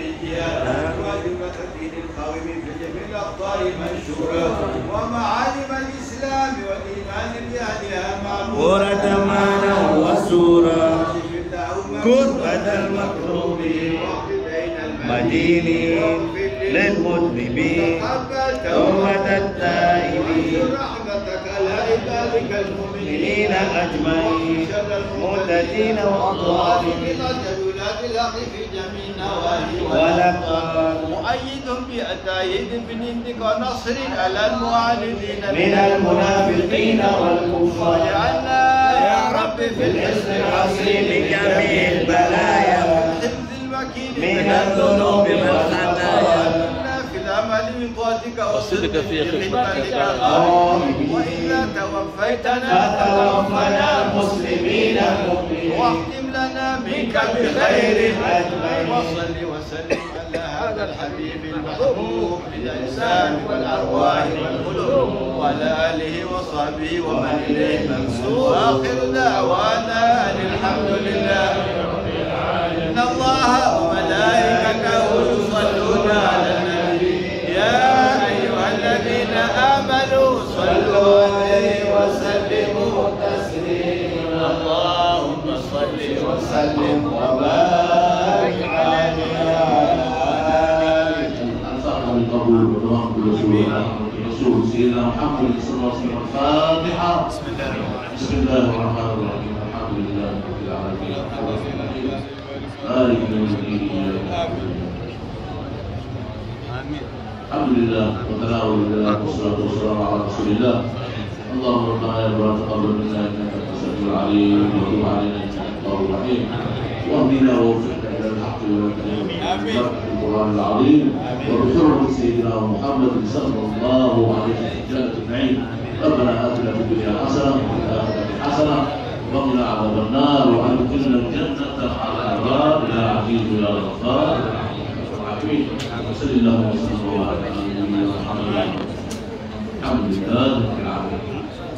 ومعالم الإسلام والإيمان بأهلها معمورة ورتمانا وسورا كربة المكروبين مدينين للمذنبين توبة التائبين رحمتك على عبادك المؤمنين المؤمنين أجمعين مهتدين وأطوارين ولاة الحق في جميع النواحي ولقد مؤيد بأتايد بنندك ونصر على المعاندين من المنافقين والكفار واجعلنا يا رب في بالحسن الحصين جميع البلايا الحفظ المكين من الذنوب والخطايا في العمل من طاعتك والصدق في خدمتك آمين. وإلا توفيتنا فتوفنا مسلمين مؤمنين واختم لنا منك بخير وصل وسلم على هذا الحبيب المحبوب للإنسان والأرواح والقلوب وعلى آله وصحبه ومن إليه منسوب وآخر دعوانا أن الحمد لله إن الله وملائكته يصلون على النبي يا أيها الذين آمنوا صلوا عليه وسلموا تسليما اللهم صل وسلم وبارك عليه أنفعنا بالقبول ورحمة رسول رسول سيدنا محمد صلى الله عليه وسلم الفاتحة بسم الله الرحمن الرحيم الحمد لله رب العالمين الرحمن الرحيم مالك يوم الدين إياك نعبد وإياك نستعين. الحمد لله وتناول الله والصلاة والسلام على رسول الله اللهم ربنا يا رب تقبل منا انك انت السميع العليم وتب علينا انك انت التواب الرحيم واهدنا ووفقنا الى الحق والكريم بركه القران العظيم وبحرمه سيدنا محمد صلى الله عليه وسلم جنه النعيم ربنا اتنا في الدنيا حسنه وفي الاخره حسنه وقنا عذاب النار وادخلنا الجنه مع الابرار يا عزيز يا غفار العالمين وصل اللهم وسلم وبارك على نبينا محمد الحمد لله رب العالمين